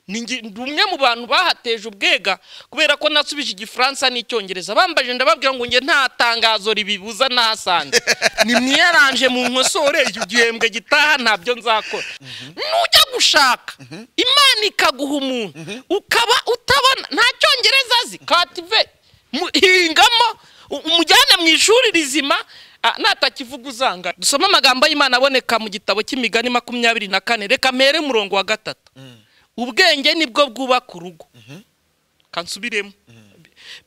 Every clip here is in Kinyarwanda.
ni nge- ndi umwe mu bantu bahateje ubwega kubera ko nasubije igifaransa n'icyongereza bambaje ndababwira ngo nge nta tangazo ribibuza ntasanze ni mwiyaranje mu nkosore igihembwe gitaha ntabyo nzakora nujya gushaka imana ikaguha umuntu ukaba utabona nta cyongereza azi kative mu- hingamo u- umujyana mu ishuri rizima ah, natakivuga uzanga dusome amagambo y'imana aboneka mu gitabo cy'imigani makumyabiri na kane reka mpere murongo wa gatatu ubwenge nibwo bwubaka urugo kansubiremo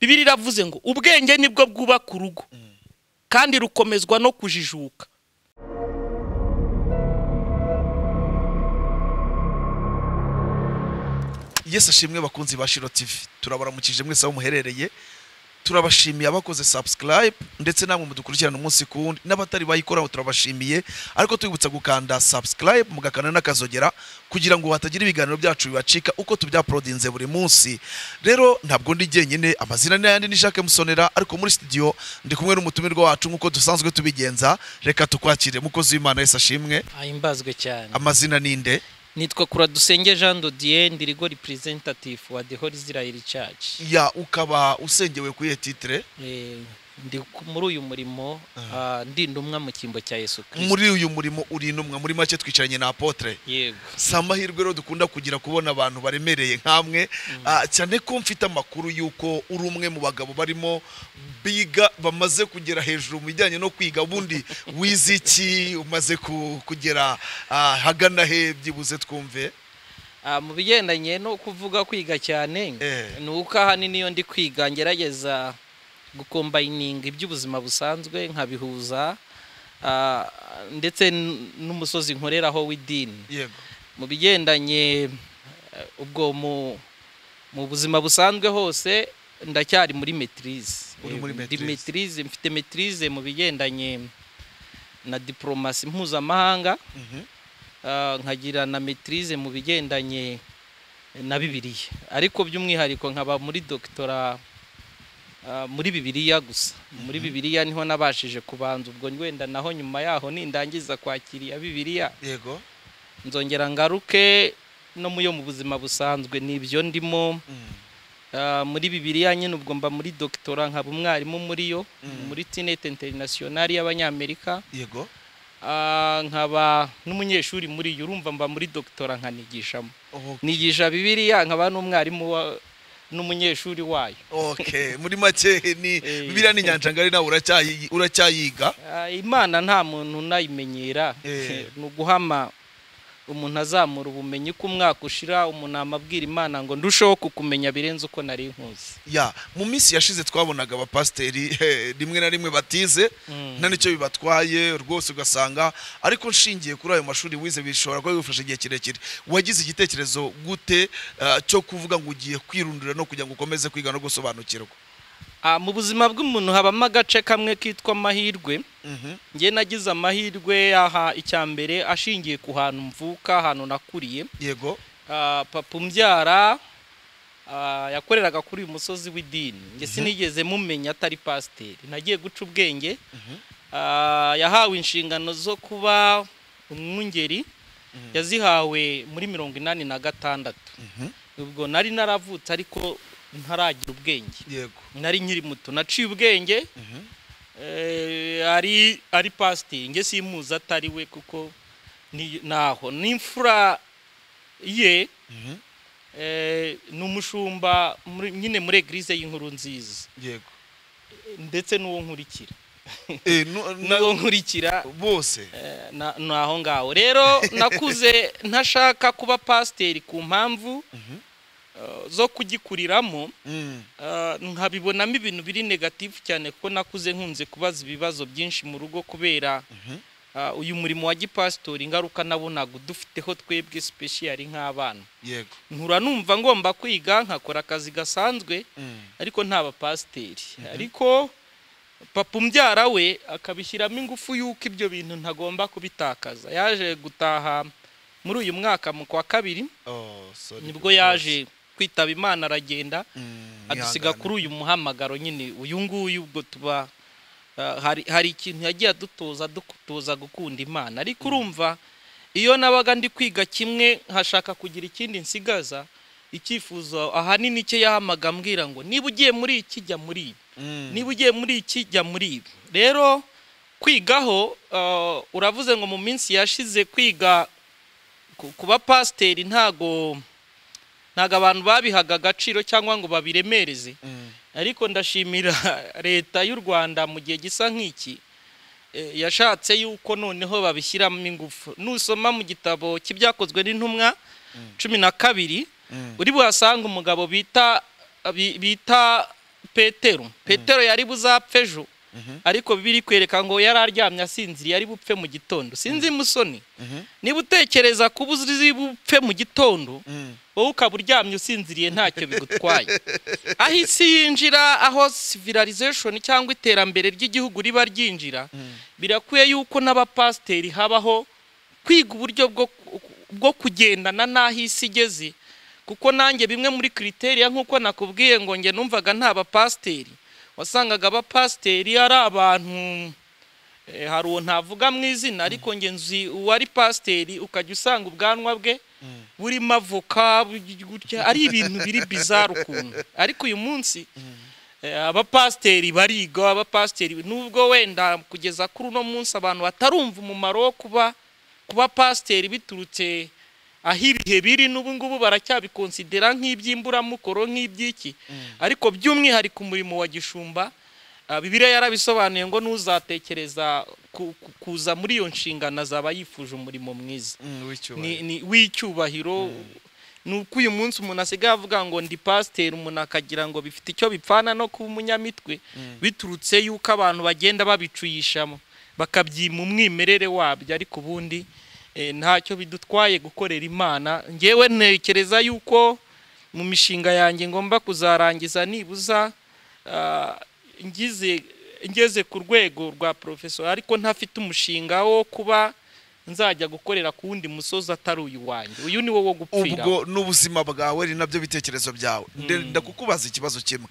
bibiri iravuze ngo ubwenge nibwo bwubaka urugo kandi rukomezwa no kujijuka yesu ashimwe bakunzi ba shiro tivi turabaramukije mwese aho muherereye turabashimiye abakoze subscribe ndetse namwe mudukurikirana umunsi ku wundi n'abatari bayikoraho turabashimiye ariko tubibutsa gukanda subscribe mugakanda n'akazogera kugira ngo hatagira ibiganiro byacu bibacika uko tubyapolodinze buri munsi rero ntabwo ndi jyenyine amazina ni ayandi ni Jacques Musonera ariko muri studio ndi kumwe n'umutumirwa wacu nk'uko dusanzwe tubigenza reka tukwakire mukozi w'imana yesu ashimwe ahimbazwe cyane amazina ninde nitwa kuradusenge jean dodier ndi rigo representative wa the whole israel church ya ukaba usengewe kuri iyo titre Eh, ndi ku- muri uyu murimo ah, ndi ndumwa mu cyimbo cya yesu kirisito muri uyu murimo uri intumwa muri make twicaranye na apotre yego si amahirwe rero dukunda kugira kubona abantu baremereye nk'amwe ah, cyane ko mfite amakuru y'uko uri umwe mu bagabo barimo biga bamaze kugera hejuru mu bijyanye no kwiga ubundi wize iki umaze ku- kugera ah, hagana he byibuze twumve Ah, mu bigendanye no kuvuga kwiga cyane Eh. ni uko ahanini iyo ndi kwiga ngerageza gukombayininga iby'ubuzima busanzwe nkabihuza ah, ndetse n- n'umusozi nkoreraho w'idini yego mu bigendanye eh, ubwo mu mu buzima busanzwe hose ndacyari muri metirize Uri muri Ndi maîtrise. maîtrise, mfite metirize mu bigendanye na diporomasi mpuzamahanga Mhm. ah, nkagira na metirize mu bigendanye na bibiliya ariko by'umwihariko nkaba muri dogitora ah, muri bibiliya gusa muri bibiliya niho nabashije kubanza ubwo wenda naho nyuma yaho nindangiza kwakiriya bibiliya yego nzongera ngaruke no mu yo mu buzima busanzwe ni ibyo ndimo Mm. Ah, muri bibiliya nyine ubwo mba muri dogitora nkaba umwarimu muri yo muri tinete interinasiyonari y'abanyamerika yego Ah, nkaba n'umunyeshuri muri yo urumva mba muri dogitora nkanigishamo Oh, nigisha bibiliya nkaba n'umwarimu wa- n'umunyeshuri wayo okay muri make ni Eh. bibiriya ni inyanja ngari nawe uracyayi- uracyayiga Ah, imana nta muntu unayimenyera Eh. ni uguhama umuntu azamura ubumenyi ko umwaka ushira umuntu amabwira imana ngo ndusheho kukumenya birenze uko nari nkuzi ya mu minsi yashize twabonaga abapasiteri eh, rimwe na rimwe batize Mm. nta nicyo bibatwaye rwose ugasanga ariko nshingiye kuri ayo mashuri wize bishobora kuba bigufasha igihe kirekire wagize igitekerezo gute eh, cyo kuvuga ngo ugiye kwirundurira no kugira ngo ukomeze kwiga no gusobanukirwa Ah, mu buzima bw'umuntu habamo agace kamwe kitwa amahirwe njye nagize amahirwe aha icya mbere ashingiye ku hantu mvuka ahantu nakuriye yego Ah, papa umbyara ah, yakoreraga kuri uyu musozi w'idini njye sinigeze mumenya atari pasiteri nagiye guca ubwenge Ah, yahawe inshingano zo kuba umwungeri yazihawe muri mirongo inani na gatandatu ubwo nari naravutse ariko ntaragira ubwenge yego nari nkiri muto naciye ubwenge Eh, ari ari pasiteri nge simuzi atari we kuko ni- naho n'imfura ye eh, ni umushumba muri- nyine muri eglise y'inkuru nziza yego ndetse n'uwo nkurikira Eh, nu- na- n'uwo nkurikira bose eh, na- ni aho ngaho rero nakuze ntashaka kuba pasiteri ku mpamvu eh, zo kugikuriramo Mm. Ah, nkabibonamo ibintu biri negatifu cyane kuko nakuze nkunze kubaza ibibazo byinshi mu rugo kubera ah, uyu murimo wa gipasitori ingaruka nabonaga udufiteho twebwe sipeshiyari nk'abana yego nkura numva ngomba kwiga nkakora akazi gasanzwe Mm. ariko nta bapasiteri ariko papa umbyara we akabishyiramo ingufu y'uko ibyo bintu ntagomba kubitakaza yaje gutaha muri uyu mwaka mu kwa kabiri Oh, sorry. nibwo yaje kwitaba imana aragenda Mm, adusiga ihangane. kuri uyu muhamagaro nyine uyu nguyu ubwo tuba ah, hari hari ikintu yagiye adutoza adutoza gukunda imana ariko urumva iyo nabaga ndi kwiga kimwe nkashaka kugira ikindi nsigaza icyifuzo ahanini cye yahamaga ambwira ngo niba ugiye muri iki jya muri ibi Mm. niba ugiye muri iki jya muri ibi rero kwigaho ah, uravuze ngo mu minsi yashize kwiga ku- kuba pasiteri ntago ntago abantu babihaga agaciro cyangwa ngo babiremereze Mm. ariko ndashimira leta y'u rwanda mu gihe gisa nk'iki eh, yashatse yuko noneho babishyiramo ingufu nusoma mu gitabo cy'ibyakozwe n'intumwa cumi na kabiri Mm. uri buhasange umugabo bita bi- bita petero petero yari buzapfe ejo ariko biri kwereka ngo yari aryamye asinziriye ari bupfe mu gitondo sinzi musoni Mhm. niba utekereza kuba uzi bupfe mu gitondo Mm. wowe ukaba uryamye usinziriye ntacyo bigutwaye aho isi yinjira aho civilization cyangwa iterambere ry'igihugu riba ryinjira birakwiye yuko n'abapasiteri habaho kwiga uburyo bwo bwo kugendana n'aho isi igeze kuko nanjye bimwe muri kriteriya nk'uko nakubwiye ngo njye numvaga nta bapasiteri wasangaga abapasiteri ari abantu Eh, hari uwo ntavuga mu izina ariko njye nzi uwari pasiteri ukajya usanga ubwanwa bwe burimo avoka bu- gutya ari ibintu biri bizarre ukuntu ariko uyu munsi eh, abapasiteri bariga abapasiteri nubwo wenda kugeza kuri uno munsi abantu batarumva umumaro wo kuba kuba pasiteri biturutse aho ibihe biri n'ubu ngubu baracyabikonsidera nk'iby'imburamukoro nk'iby'iki ariko by'umwihariko umurimo wa gishumba Ah, bibiliya yarabisobanuye ngo n'uzatekereza ku- ku- kuza muri iyo nshingano azaba yifuje umurimo mwiza Mm, w'icyubahiro. ni, ni w'icyubahiro ni uko uyu munsi umuntu asigaye avuga ngo ndi pasiteri umuntu akagira ngo bifite icyo bipfana no kuba umunyamitwe biturutse yuko abantu bagenda babicuyishamo bakabyima umwimerere wabyo ariko ubundi eh, ntacyo bidutwaye gukorera imana ngewe ntekereza yuko mu mishinga yanjye ngomba kuzarangiza nibuza ah, ngize ngeze ku rwego rwa porofesora ariko ntafite umushinga wo kuba nzajya gukorera ku wundi musozi atari uyu wanjye uyu ni wo wo gupfira ubwo n'ubuzima bwawe ni nabyo bitekerezo byawe Nde- ndakukubaza ikibazo kimwe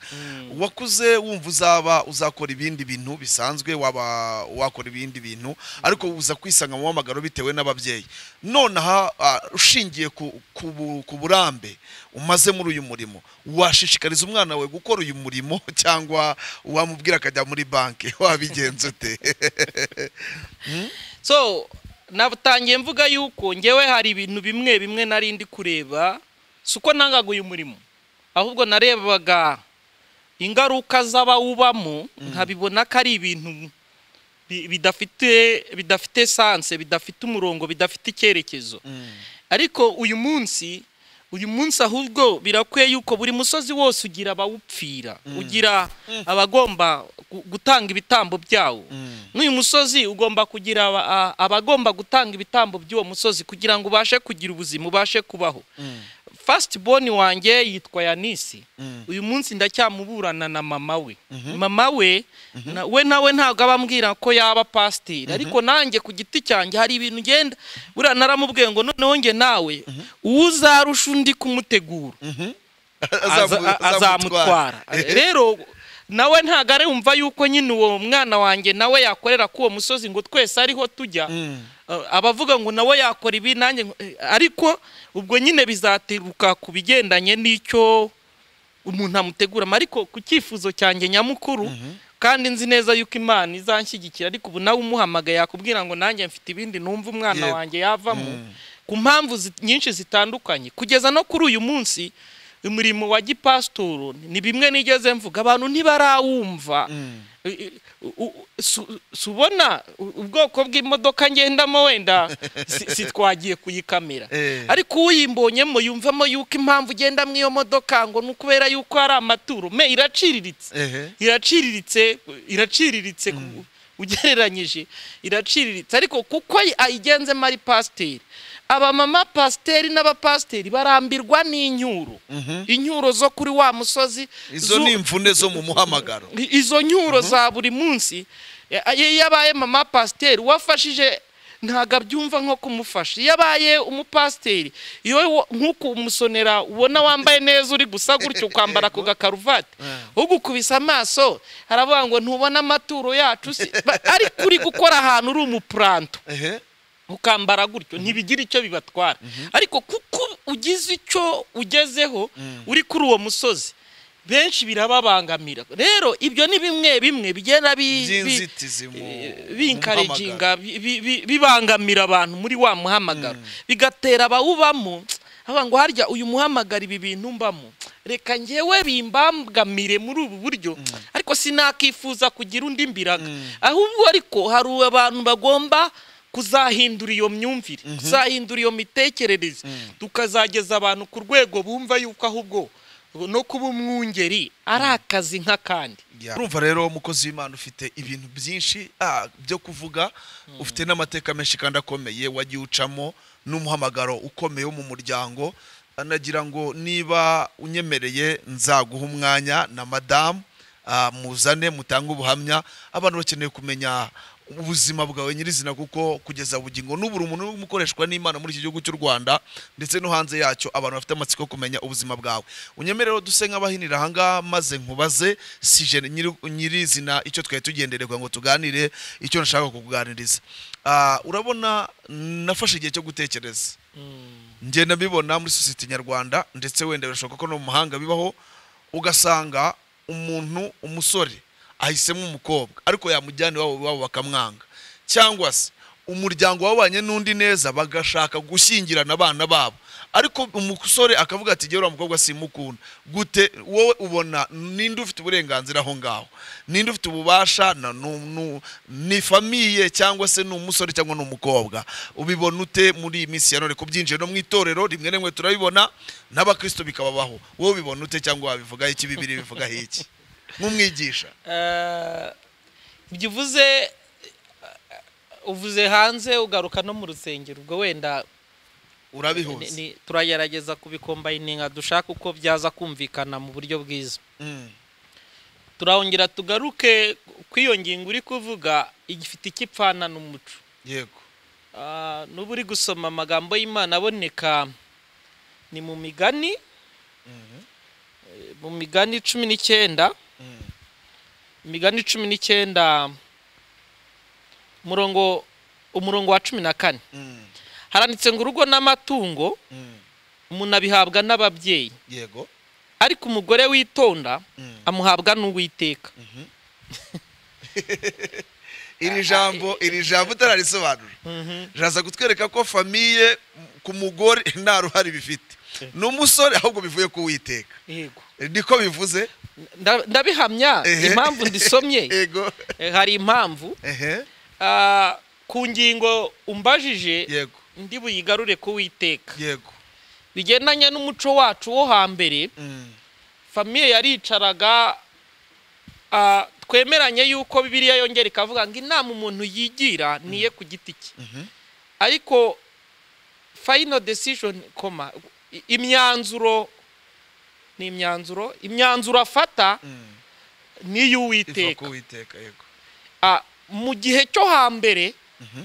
wakuze wumva uzaba uzakora ibindi bintu bisanzwe waba wakora ibindi bintu ariko uza kwisanga mu mpamagaro bitewe n'ababyeyi nonaha ah, ushingiye ku, ku, bu- ku burambe umaze muri uyu murimo washishikariza umwana wawe gukora uyu murimo cyangwa wamubwira akajya muri banki wabigenza ute so natangiye mvuga yuko ngewe hari ibintu bimwe bimwe nari ndi kureba si uko nangaga uyu murimo ahubwo narebaga ingaruka z'abawubamo nkabibona ko ari ibintu bi- bidafite bidafite sanse bidafite umurongo bidafite icyerekezo ariko uyu munsi uyu munsi ahubwo birakwiye yuko buri musozi wose ugira abawupfira ugira abagomba gu- gutanga ibitambo byawo n'uyu musozi ugomba kugira aba- a- abagomba gutanga ibitambo by'uwo musozi kugira ngo ubashe kugira ubuzima ubashe kubaho fasiti boni wanjye yitwa yanisi uyu munsi ndacyamuburana na mama we mama we na- we nawe ntabwo aba ambwira ko yaba pasiteri ariko nanjye ku giti cyanjye hari ibintu ugenda buriya naramubwiye ngo noneho njye nawe uwo uzarusha undi kumutegura aza- Azamu- azamutwara rero nawe ntabwo ari wumva yuko nyine uwo mwana wanjye nawe yakorera k'uwo musozi ngo twese ariho tujya Mm. Uh, abavuga ngo nawe yakora ibi nanjye ngo- eh, ariko ubwo nyine bizateruka ku bigendanye n'icyo umuntu amuteguramo ariko ku cyifuzo cyanjye nyamukuru kandi nzi neza yuko imana izanshyigikira ariko ubu nawe umuhamagaye yakubwira ngo nanjye mfite ibindi numva umwana Yego. wanjye yavamo ku mpamvu zi- nyinshi zitandukanye kugeza no kuri uyu munsi umurimo wa gipasitoro ni bimwe nigeze mvuga abantu ntibarawumva I- i- u- u- su- si ubona u- ubwoko bw'imodoka ngendamo wenda si- sitwagiye kuyikamera Eh. ariko uyimbonyemo yumvamo yuko impamvu ugenda muri iyo modoka ngo ni ukubera yuko hari amaturo me iraciriritse Ehe. iraciriritse iraciriritse ku- ugereranyije iraciriritse ariko kuko ayigenzemo ari pasiteri abamama pasiteri n'abapasiteri barambirwa n'inyuro inyuro zo kuri wa musozi izo zu- ni imvune zo mu muhamagaro I- izo nyuro za buri munsi eh, iyo yabaye mama pasiteri wafashije ntabwo abyumva nko kumufasha iyo abaye umupasiteri iyo wo- nk'uko umusonera ubona wambaye neza uri gusa gutyo ukambara ku gakaruvati ugukubise amaso haravuga ngo ntubona amaturo yacu se Ba- ariko uri gukora ahantu uri umupuranto ehe ukambara gutyo ntibigira icyo bibatwara ariko kuko ugize icyo ugezeho uri kuri uwo musozi benshi birababangamira rero ibyo ni bimwe bimwe bigenda bi- bi- by'inzitizi mu binkareginga bibangamira abantu muri wa muhamagaro bigatera abawubamo avuga ngo harya uyu muhamagaro ibi bintu mbamo reka ngewe bimbangamire muri ubu buryo ariko sinakifuza kugira undi mbiraga ahubwo ariko hari abantu bagomba kuzahindura iyo myumvire kuzahindura iyo mitekerereze tukazageza abantu ku rwego bumva yuko ahubwo no kuba umwungeri ari akazi nk'akandi urumva rero umukozi w'imana ufite ibintu byinshi ah, byo kuvuga ufite n'amateka menshi kandi akomeye wagiye ucamo n'umuhamagaro ukomeye wo mu muryango anagira ngo niba unyemereye nzaguha umwanya na madamu ah, muzane mutange ubuhamya abantu bakeneye kumenya ubuzima bwawe nyirizina kuko kugeza bugingo n'uburi umuntu uri umukoreshwa n'imana muri iki gihugu cy'u rwanda ndetse no hanze yacyo abantu bafite amatsiko yo kumenya ubuzima bwawe unyemerero duse nk'abahinira ahangaha maze nkubaze si je nyiri- nyirizina icyo twari tugendere kugira ngo tuganire icyo nashaka kukuganiriza Ah, urabona nafashe igihe cyo gutekereza ngenda mbibona muri sosiyete nyarwanda ndetse wenda birashoboka ko no mu mahanga bibaho ugasanga umuntu umusore ahisemo umukobwa ariko yamujyana iwabo iwabo bakamwanga cyangwa se umuryango wabanye n'undi neza bagashaka gushyingirana abana babo ariko umusore akavuga ati uriya mukobwa simukunda gute wowe ubona ninde ufite uburenganzira aho ngaho ninde ufite ububasha na- nu- nu- ni famiye cyangwa se ni umusore cyangwa ni umukobwa ubibona ute muri iyi minsi ya none ku byinjire no mu itorero rimwe na rimwe turabibona n'abakristo bikababaho wowe ubibona ute cyangwa wabivuga iki bibiri bivugaho iki nk'umwigisha Eh, ibyo uvuze eh, uvuze hanze ugaruka no mu rusengero ubwo wenda ni- urabihuza ni- turagerageza kubikombayininga dushaka uko byaza kumvikana mu buryo bwiza Mm. turahongera tugaruke kw'iyo ngingo uri kuvuga igifite icyo ipfana n'umuco yego Ah, n'ubu uri gusoma amagambo y'imana aboneka ni mu migani Eh, mu migani cumi n'icyenda imigani cumi n'icyenda umurongo umurongo wa cumi na kane Mm. haranditse ngo urugo n'amatungo Mm. umuntu abihabwa n'ababyeyi yego ariko umugore witonda Mm. amuhabwa n'uwiteka iri jambo iri jambo utararisobanura riraza kutwereka ko famiye ku mugore nta ruhare bifite n'umusore ahubwo bivuye ku witeka yego niko bivuze Nda- ndabihamya Ehe. impamvu ndisomye yego eh, hari impamvu ehe Ah, ku ngingo umbajije yego ndi buyigarure ku witeka yego bigendanye n'umuco wacu wo hambere Mm. famiye yaricaraga ah, twemeranye yuko bibiliya yongera ikavuga ngo inama umuntu yigira niye ku giti cye Mhm. ariko final decision koma i- imyanzuro ni imyanzuro imyanzuro afata Mm. ni iva iy'uwiteka ku witeka yego Ah, mu gihe cyo hambere Mhm.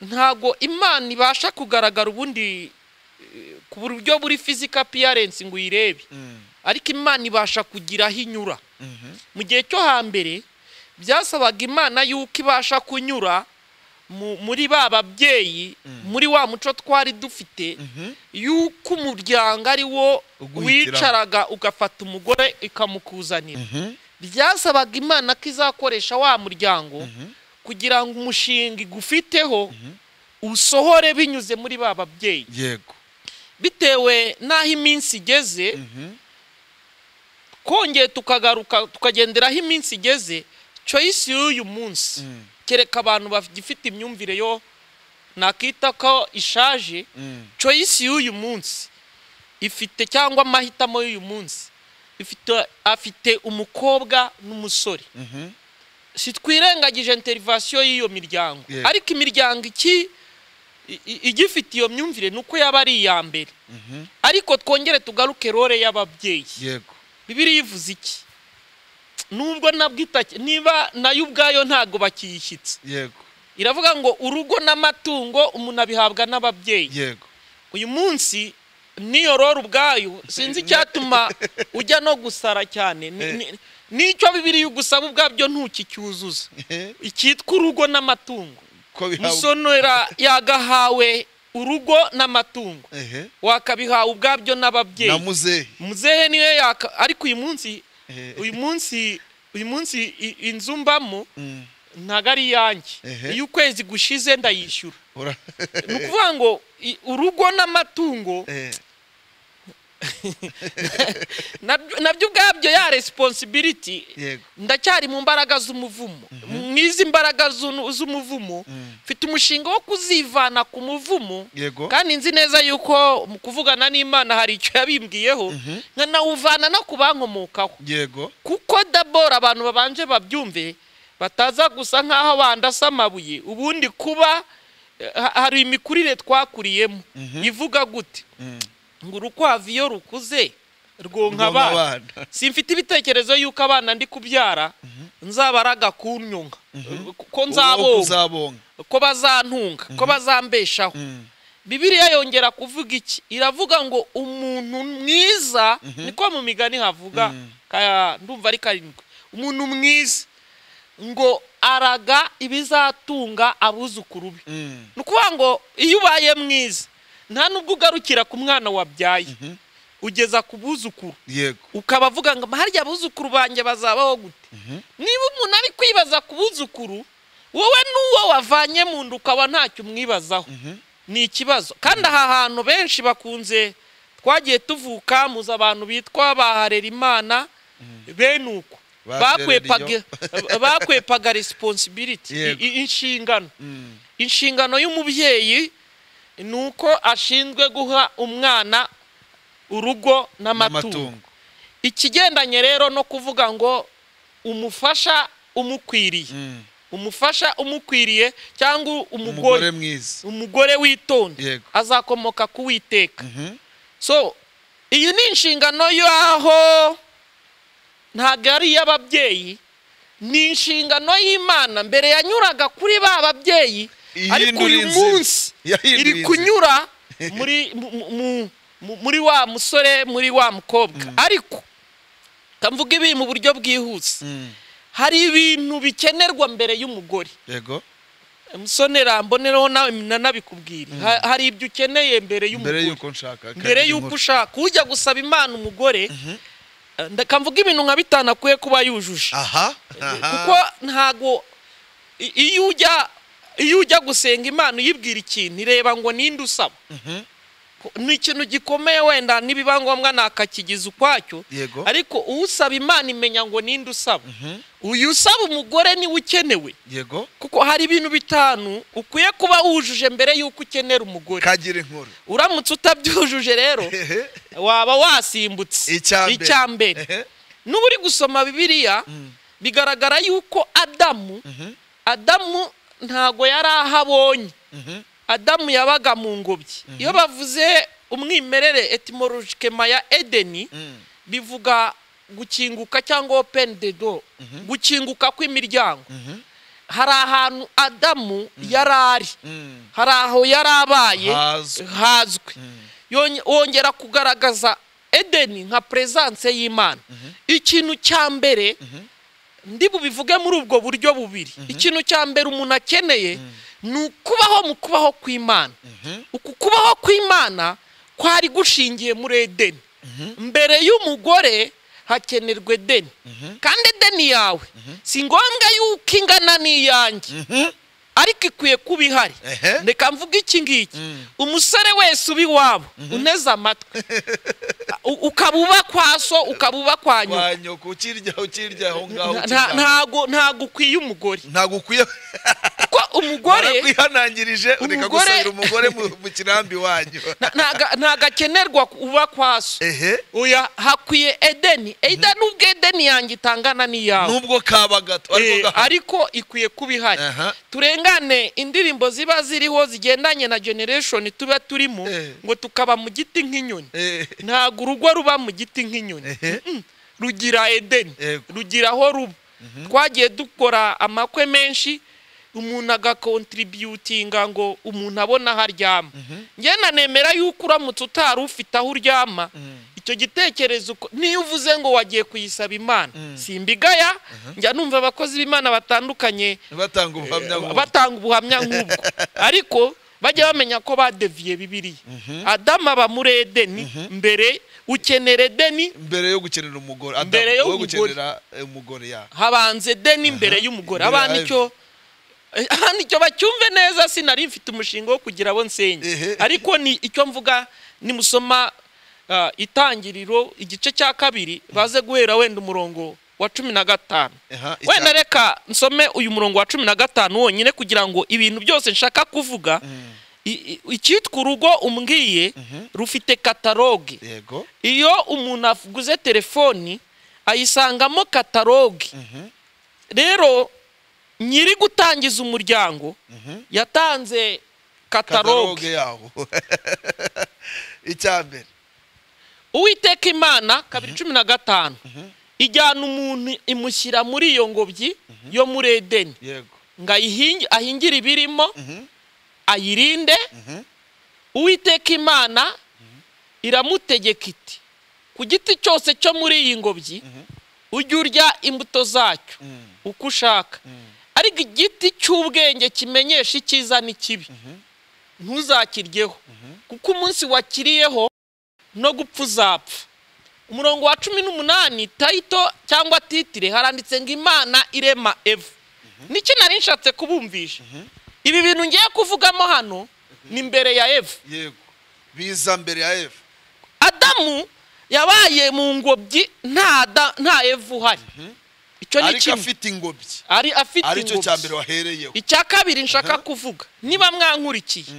ntabwo imana ibasha kugaragara ubundi eh, ku buryo buri physical appearance ngo uyirebe Mm. ariko imana ibasha kugira aho inyura Mhm. mu gihe cyo hambere byasabaga imana yuko ibasha kunyura mu- muri ba babyeyi muri wa muco twari dufite Mhm. yuko umuryango ari wo Uguhitiramo. wicaraga ugafata umugore ikamukuzanira Mhm. byasabaga imana ko izakoresha wa muryango Mhm. kugira ngo umushinga igufiteho usohore binyuze muri ba babyeyi yego bitewe n'aho iminsi igeze Mhm. twongeye tukagaruka tukagendera aho iminsi igeze choice y'uyu munsi Mm. kereka abantu bagifite imyumvire yo nakita ko ishaje Mm. choice y'uyu munsi ifite cyangwa amahitamo y'uyu munsi ifite afite umukobwa n'umusore Mhm. sitwirengagije interivasiyo y'iyo miryango Yego. ariko imiryango iki i- i- igifite iyo myumvire ni uko yaba ari iya mbere Mhm. ariko twongere tugaruke role y'ababyeyi yego bibiriya ivuze iki nubwo nabwita niba nayo ubwayo ntabwo bakiyishyitse yego iravuga ngo urugo n'amatungo umuntu abihabwa n'ababyeyi yego uyu munsi n'iyo roro ubwayo sinzi icyatuma ujya no gusara cyane Ni- ni- n'icyo bibiriya igusaba ubwabyo ntukicyuzuza Ehe. icyitwa urugo n'amatungo ko bihawe musonera yagahawe urugo n'amatungo ehe wakabihawe ubwabyo n'ababyeyi na muzehe muzehe niwe yaka ariko uyu munsi Ehe. uyu munsi uyu munsi i- inzu mbamo Mm, ntago ari iyanjye Ehe. iyo ukwezi gushize ndayishyura ura- ni ukuvuga ngo i- urugo n'amatungo Eh, nabyo nabyo ubwabyo ya resiponsibiliti yego ndacyari mu mbaraga z'umuvumo mw'izi mbaraga z'u- z'umuvumo Mm, mfite umushinga wo kuzivana ku muvumo yego kandi nzi neza yuko mu kuvugana n'imana hari icyo yabimbwiyeho Mhm. nkanawuvana no ku bankomokaho yego kuko dabora abantu babanje babyumve bataza gusa nk'aho bandasa amabuye ubundi kuba eh, ha- hari imikurire twakuriyemo Mhm. ivuga gute Mm, ngo urukwavu iyo rukuze rwonka ubwonko abana abana. simfite ibitekerezo y'uko abana ndi kubyara nzabaraga kunyonga ko Ubwonko nzabonga uzabonga ko bazantunga ko bazambeshaho Mm, bibiliya yongera kuvuga iki iravuga ngo umuntu mwiza niko mu migani havuga Mhm. ka- ndumva ari karindwi umuntu mwiza ngo araga ibizatunga abuzukuru be mm, ni ukuvuga ngo iyo ubaye mwiza nta nubwo ugarukira ku mwana wabyaye Mhm. ugeza ku buzukuru yego ukaba avuga ngo harya abuzukuru banjye bazabaho gute Mhm. niba umuntu ari kwibaza ku buzukuru wowe n'uwo wavanye mu nda ukaba ntacyo umwibazaho Mhm. ni ikibazo kandi aha hantu benshi bakunze twagiye tuvuka muzi abantu bitwa baharera imana bene uko Baharera iyo. Bakwepaga- bakwepaga responsibility i- Yego. i- inshingano Mm, inshingano y'umubyeyi ni uko ashinzwe guha umwana urugo n'amatungo n'amatungo ikigendanye rero no kuvuga ngo umufasha umukwiriye Mm, umufasha umukwiriye cyangwa umugore umugore mwiza umugore witonda Yego. azakomoka ku witeka Mhm. so iyi ni inshingano y'aho ntabwo ari iy'ababyeyi ni inshingano y'imana mbere yanyuraga kuri ba babyeyi Iyi ariko uyu ndurinzi. munsi Yahinduye iri inzira. kunyura muri mu- mu- mu- muri wa musore muri wa mukobwa ariko kamvuga ibi mu buryo bwihuse Mm, hari ibintu bikenerwa mbere y'umugore yego musonera mbonereho nawe nanabikubwira Ha- hari ibyo ukeneye mbere mbere y'umugore y'uko nshaka mbere akagira y'uko inkuru. ushaka ujya gusaba imana umugore ndakamvuga ibintu nka bitanu akwiye kuba yujuje aha kuko ntago i- iyo ujya iyo ujya gusenga imana uyibwira ikintu ireba ngo ninde usaba Mhm. Ko- ni ikintu gikomeye wenda n'ibiba ngombwa nakakigize ukwacyo yego ariko usaba imana imenya ngo ninde usaba uyu usaba umugore niwe ukenewe yego kuko hari ibintu bitanu ukwiye kuba wujuje mbere y'uko ukenera umugore kagira inkuru uramutse utabyujuje rero Ehe. waba wasimbutse Icya mbere. mbere Ehe. n'uba uri gusoma bibiliya Mm, bigaragara yuko adamu mhm, adamu ntago yari aho abonye mhm, adamu yabaga mu ngobyi iyo bavuze umwimerere etimologikema ya edeni mm, bivuga gukinguka cyangwa open the door gukinguka kw'imiryango mhm, hari ahantu adamu yari ari mm. hari aho yari abaye Hazwi. hazwi Yonye- wongera kugaragaza edeni nka peresanse y'imana ikintu cya mbere ndi bubivuge muri ubwo buryo bubiri ikintu cya mbere umuntu akeneye ni ukubaho mu kubaho kw'imana Mhm. uku kubaho kw'imana kwari gushingiye muri edeni mbere y'umugore hakenerwa edeni kandi edeni yawe si ngombwa yuko ingana n'iyanjye Mhm. ariko ikwiye kuba ihari Ehe. reka mvuga iki ngiki Mm. umusore wese uba iwabo uneze amatwi U- ukaba uba kwa so ukaba uba kwa nyoko Kwa nyoko ukirya ukirya aho ngaho Nta- ukirya. nta- ntago ntago ukwiye umugore ntabwo ukwiye kuko umugore warakwihanangirije ureka Umugore- gusabira umugore mu- mu kirambi wanyu ntaga- ntago akenerwa uba kwa so ehe oya hakwiye edeni edeni ubwo edeni yanjye itangana n'iyawe nubwo kaba Eh, gato ariko gahari. ariko ikwiye kuba ihari Aha. turengane indirimbo ziba ziriho zigendanye na generation tuba turimo Eh. ngo tukaba mu giti nk'inyoni Eh, ntabwo urugo ruba mu giti nk'inyoni ehe. rugira edeni Yego. rugira aho ruba twagiye dukora amakwe menshi umuntu agakontributinga ngo umuntu abone aho aryama njye nanemera yuko uramutse utari ufite aho uryama Mm. icyo icyo gitekerezo uko niyo uvuze ngo wagiye kuyisaba imana simbigaya njya numva abakozi b'imana batandukanye batanga ubuhamya eh, nk'ubu batanga ubuhamya nk'ubwo ariko bajya bamenya ko badeviye bibiriya adamu aba muri edeni mbere ukenera edeni mbere yo gukenera umugore Adam, Mbere yo wowe umugore. gukenera eh, umugore ya habanza edeni mbere y'umugore Mbere abana yayo. icyo eh, abana icyo bacyumve neza sinari mfite umushinga wo kugira abo Ehe. nsenya ariko ni icyo mvuga nimusoma ah, itangiriro igice cya kabiri baze guhera wenda umurongo wa cumi na gatanu Aha, icya- wenda reka nsome uyu murongo wa cumi na gatanu wonyine kugira ngo ibintu byose nshaka kuvuga i- i- icyitwa urugo umbwiye rufite kataloge yego iyo umuntu aguze telefoni ayisangamo kataloge rero nyiri gutangiza umuryango yatanze kataloge kataloge yawo icya mbere uwiteka imana kabiri cumi na gatanu ijyana umuntu imushyira muri iyo ngobyi yo muri edeni yego ngo ayihingi- ahingire ibirimo Mhm. ayirinde uwiteka imana iramutegeka iti ku giti cyose cyo muri iyi ngobyi ujye urya imbuto zacyo uko ushaka ariko igiti cy'ubwenge kimenyesha icyiza n'ikibi ntuzakiryeho kuko umunsi wakiriyeho no gupfa uzapfa umurongo wa cumi n'umunani tayito cyangwa titire haranditse ngo imana irema eva niki nari nshatse kubumvisha ibi bintu ngiye kuvugamo hano ni mbere ya eva yego biza mbere ya eva adamu yabaye mu ngobyi nta da- nta eva uhari icyo ni ariko kimwe afite ingobyi ari afite aricyo ingobyi cya mbere wahereyeho icya kabiri nshaka kuvuga niba mwankurikiye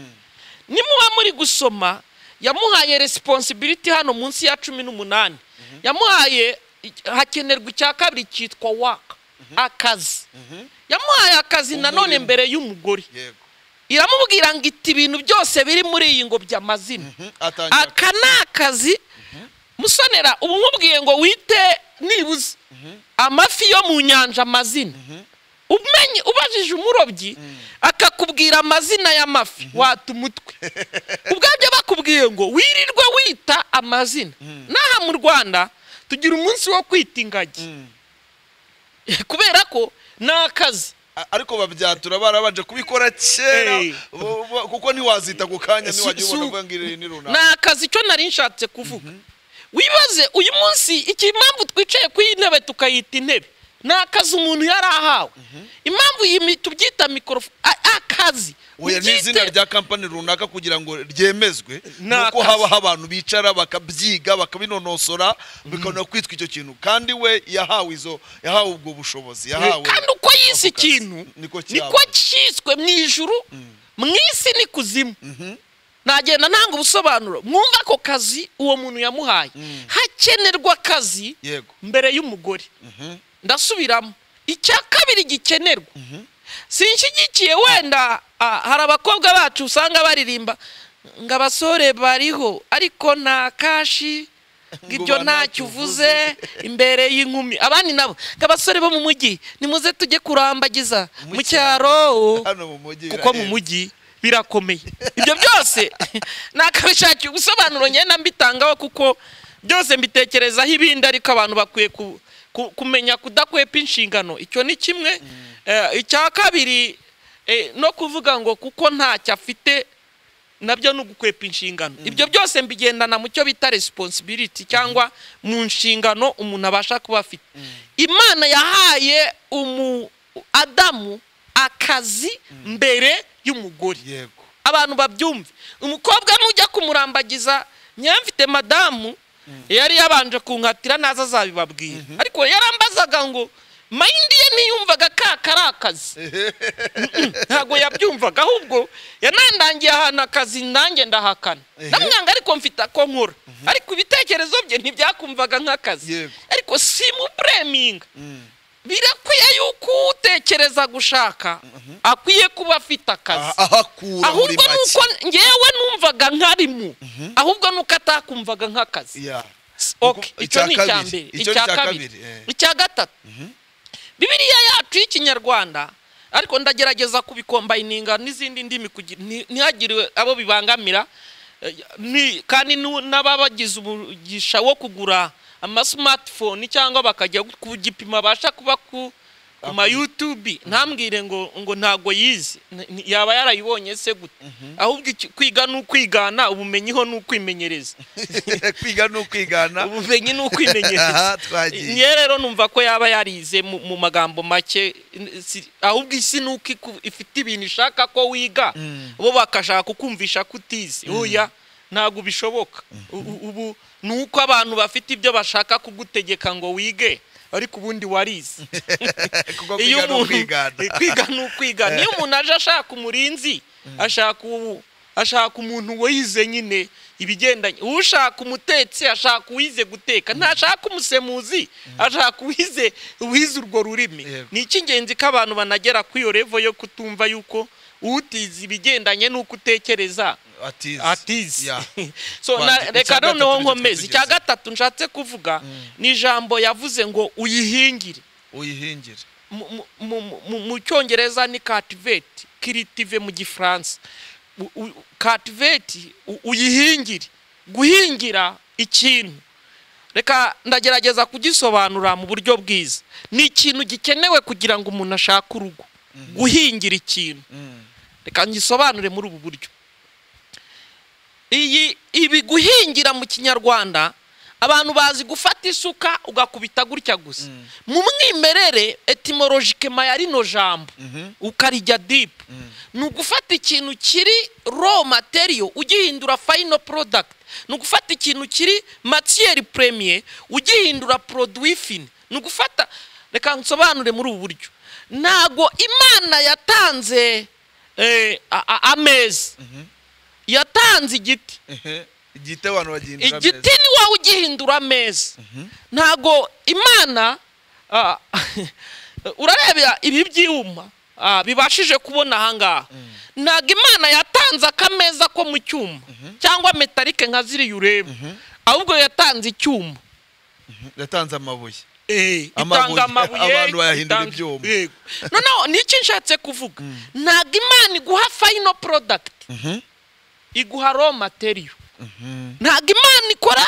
nimuba muri gusoma yamuhaye resiponsibiliti hano munsi ya cumi n'umunani yamuhaye hakenerwa icya kabiri cyitwa waka akazi yamuhaye akazi nanone Umurimo. mbere y'umugore yego iramubwira ngo iti ibintu byose biri muri iyi ngobyi amazina Mhm, atangira aka ni akazi musonera ubu nkubwiye ngo wite nibuze amafi yo mu nyanja amazina umenye ubajije umurobyi akakubwira amazina y'amafi wata umutwe ubwabyo bakubwiye ngo wirirwe wita amazina n'aha mu rwanda tugira umunsi wo kwita ingagi kubera ko ni akazi A- ariko babyatura barabanje kubikora kera Hey. bo- bo- kuko ntiwazita ku kanya Su- ntiwagiye ubona su- uvuga ngo iri ni ni runaka akazi cyo nari nshatse kuvuga wibaze uyu munsi iki impamvu twicaye ku iyi ntebe tukayita intebe ni akazi umuntu yari ahawe impamvu iyi mi- tubyita mikorofone akazi oya ubyite- n'izina rya kampani runaka kugira ngo ryemezwe Ni nuko akazi. habaho abantu bicara bakabyiga bakabinonosora bikabona kwitwa icyo kintu kandi we yahawe izo yahawe ubwo bushobozi yahawe kandi uko yise ako kazi. ikintu niko niko cyabaye. cyiswe mu ijuru mu isi ni kuzimu nagenda ntanga ubusobanuro mwumva ako kazi uwo muntu yamuhaye hakenerwa akazi yego mbere y'umugore ndasubiramo icya kabiri gikenerwa sinshyigikiye wenda ah, hari abakobwa bacu usanga baririmba ngo abasore bariho ariko nta kashi ngo ibyo ntacyo Ngo ntacyo uvuze imbere y'inkumi abandi nabo ngo abasore bo mu mujyi nimuze tujye kurambagiza Mu mu cyaro hano mu mujyi kuko mu birahenda. mujyi birakomeye ibyo byose nakabishakira ubusobanuro ngenda mbitangaho kuko byose mbitekerezaho ibindi ariko abantu bakwiye ku- ku- kumenya kudakwepa inshingano icyo ni kimwe Eh, icya kabiri eh, no kuvuga ngo kuko ntacyo afite nabyo ni ugukwepa inshingano ibyo byose mbigendana mu cyo bita resiponsibiliti cyangwa mu nshingano umuntu abasha kuba afite imana yahaye umu adamu akazi mbere y'umugore yego abantu babyumve umukobwa nujya kumurambagiza nyamfite madamu yari yabanje kunkatira naza azabibabwira ariko yarambazaga ngo mayindi ye ntiyumvaga ka kari akazi ntabwo yabyumvaga ahubwo yanandangiye ahantu akazi nanjye ndahakana Ehe. ndamwanga ariko mfite ako nkora ariko ibitekerezo bye ntibyakumvaga nk'akazi Yego. ariko simubureminga birakwiye yuko utekereza gushaka akwiye kuba afite akazi Aha- ahakura muri ahubwo make nuko ngewe numvaga nkarimo ahubwo nuko atakumvaga nk'akazi Ya. S- okay, Kuko- icyo ni icya icya kabiri. mbere Icyo ni icya icya kabiri kabiri, eh. icya gatatu bibiriya yacu y'ikinyarwanda ariko ndagerageza kubikombayininga n'izindi ndimi kugira- nti- ntihagire abo bibangamira Eh, ni- kandi nu- n'ababagize umugisha wo kugura amasimatifoni cyangwa bakajya ku gipimo abasha kuba ku ku ma yutubi ntambwire ngo ngo ntabwo yize Ni- ni- yaba yarayibonye se gute ahubwo iki- kwiga ni ukwigana ubumenyi ho ni ukwimenyereza kwiga ni ukwigana ubumenyi ni ukwimenyereza aha twagiye niyo rero numva ko yaba yarize mu mu magambo make n- si- ahubwo isi ni uko iku- ifite ibintu ishaka ko wiga Mm. bo bakashaka kukumvisha ko utize oya ntabwo bishoboka U- u- ubu ni uko abantu bafite ibyo bashaka kugutegeka ngo wige ariko ubundi warize kuko kwiga ni ukwigana eh, kwiga ni ukwiga niyo umuntu aje ashaka umurinzi ashaka ubu ashaka umuntu wize nyine ibigendanye ushaka umutetsi ashaka uwize guteka ntashaka umusemuzi ashaka uwize uwize urwo rurimi Yego. ni icy'ingenzi ko abantu banagera kuri iyo revo yo kutumva yuko utize ibigendanye n'uko utekereza atize atizi Yeah. so Kwa- na- icya reka gatatu noneho nicyo nkomeze icya twatugezeho. gatatu nshatse kuvuga ni ijambo yavuze ngo uyihingire uyihingire mu- mu- mu- mu- mu cyongereza ni kativeti kiritive mu gifaransa kativeti uyihingire guhingira ikintu reka ndagerageza kugisobanura mu buryo bwiza ni ikintu gikenewe kugira ngo umuntu ashake urugo guhingira ikintu Mm. reka ngisobanure muri ubu buryo iyi ibi guhingira mu kinyarwanda abantu bazi gufata isuka ugakubita gutya gusa mu mwimerere etimologikema ya rino jambo Mhm. ukarijya dipu ni ugufata ikintu kiri ro materiyo ugihindura fayino porodagiti ni ugufata ikintu kiri matiyeri puremiye ugihindura poroduwi fini ni ugufata reka nsobanure muri ubu buryo ntabwo imana yatanze eh, a- a- ameza yatanze igiti Ehe. igiti abantu bagihindura igiti ni wowe ugihindura ameza ntago imana ah, urareba ibi byuma ah, bibashije kubona ahangaha ntago imana yatanze akameza ko mu cyuma cyangwa metalike nka ziriya ureba ahubwo yatanze icyuma neza yatanze amabuye Eh, Amabuye. itanga amabuye Abantu bayahindura itanga- ibyuma. yego noneho ni iki nshatse kuvuga ntabwo imana iguha fayino porodagiti Mhm. iguha ro materiyo ntabwo imana ikora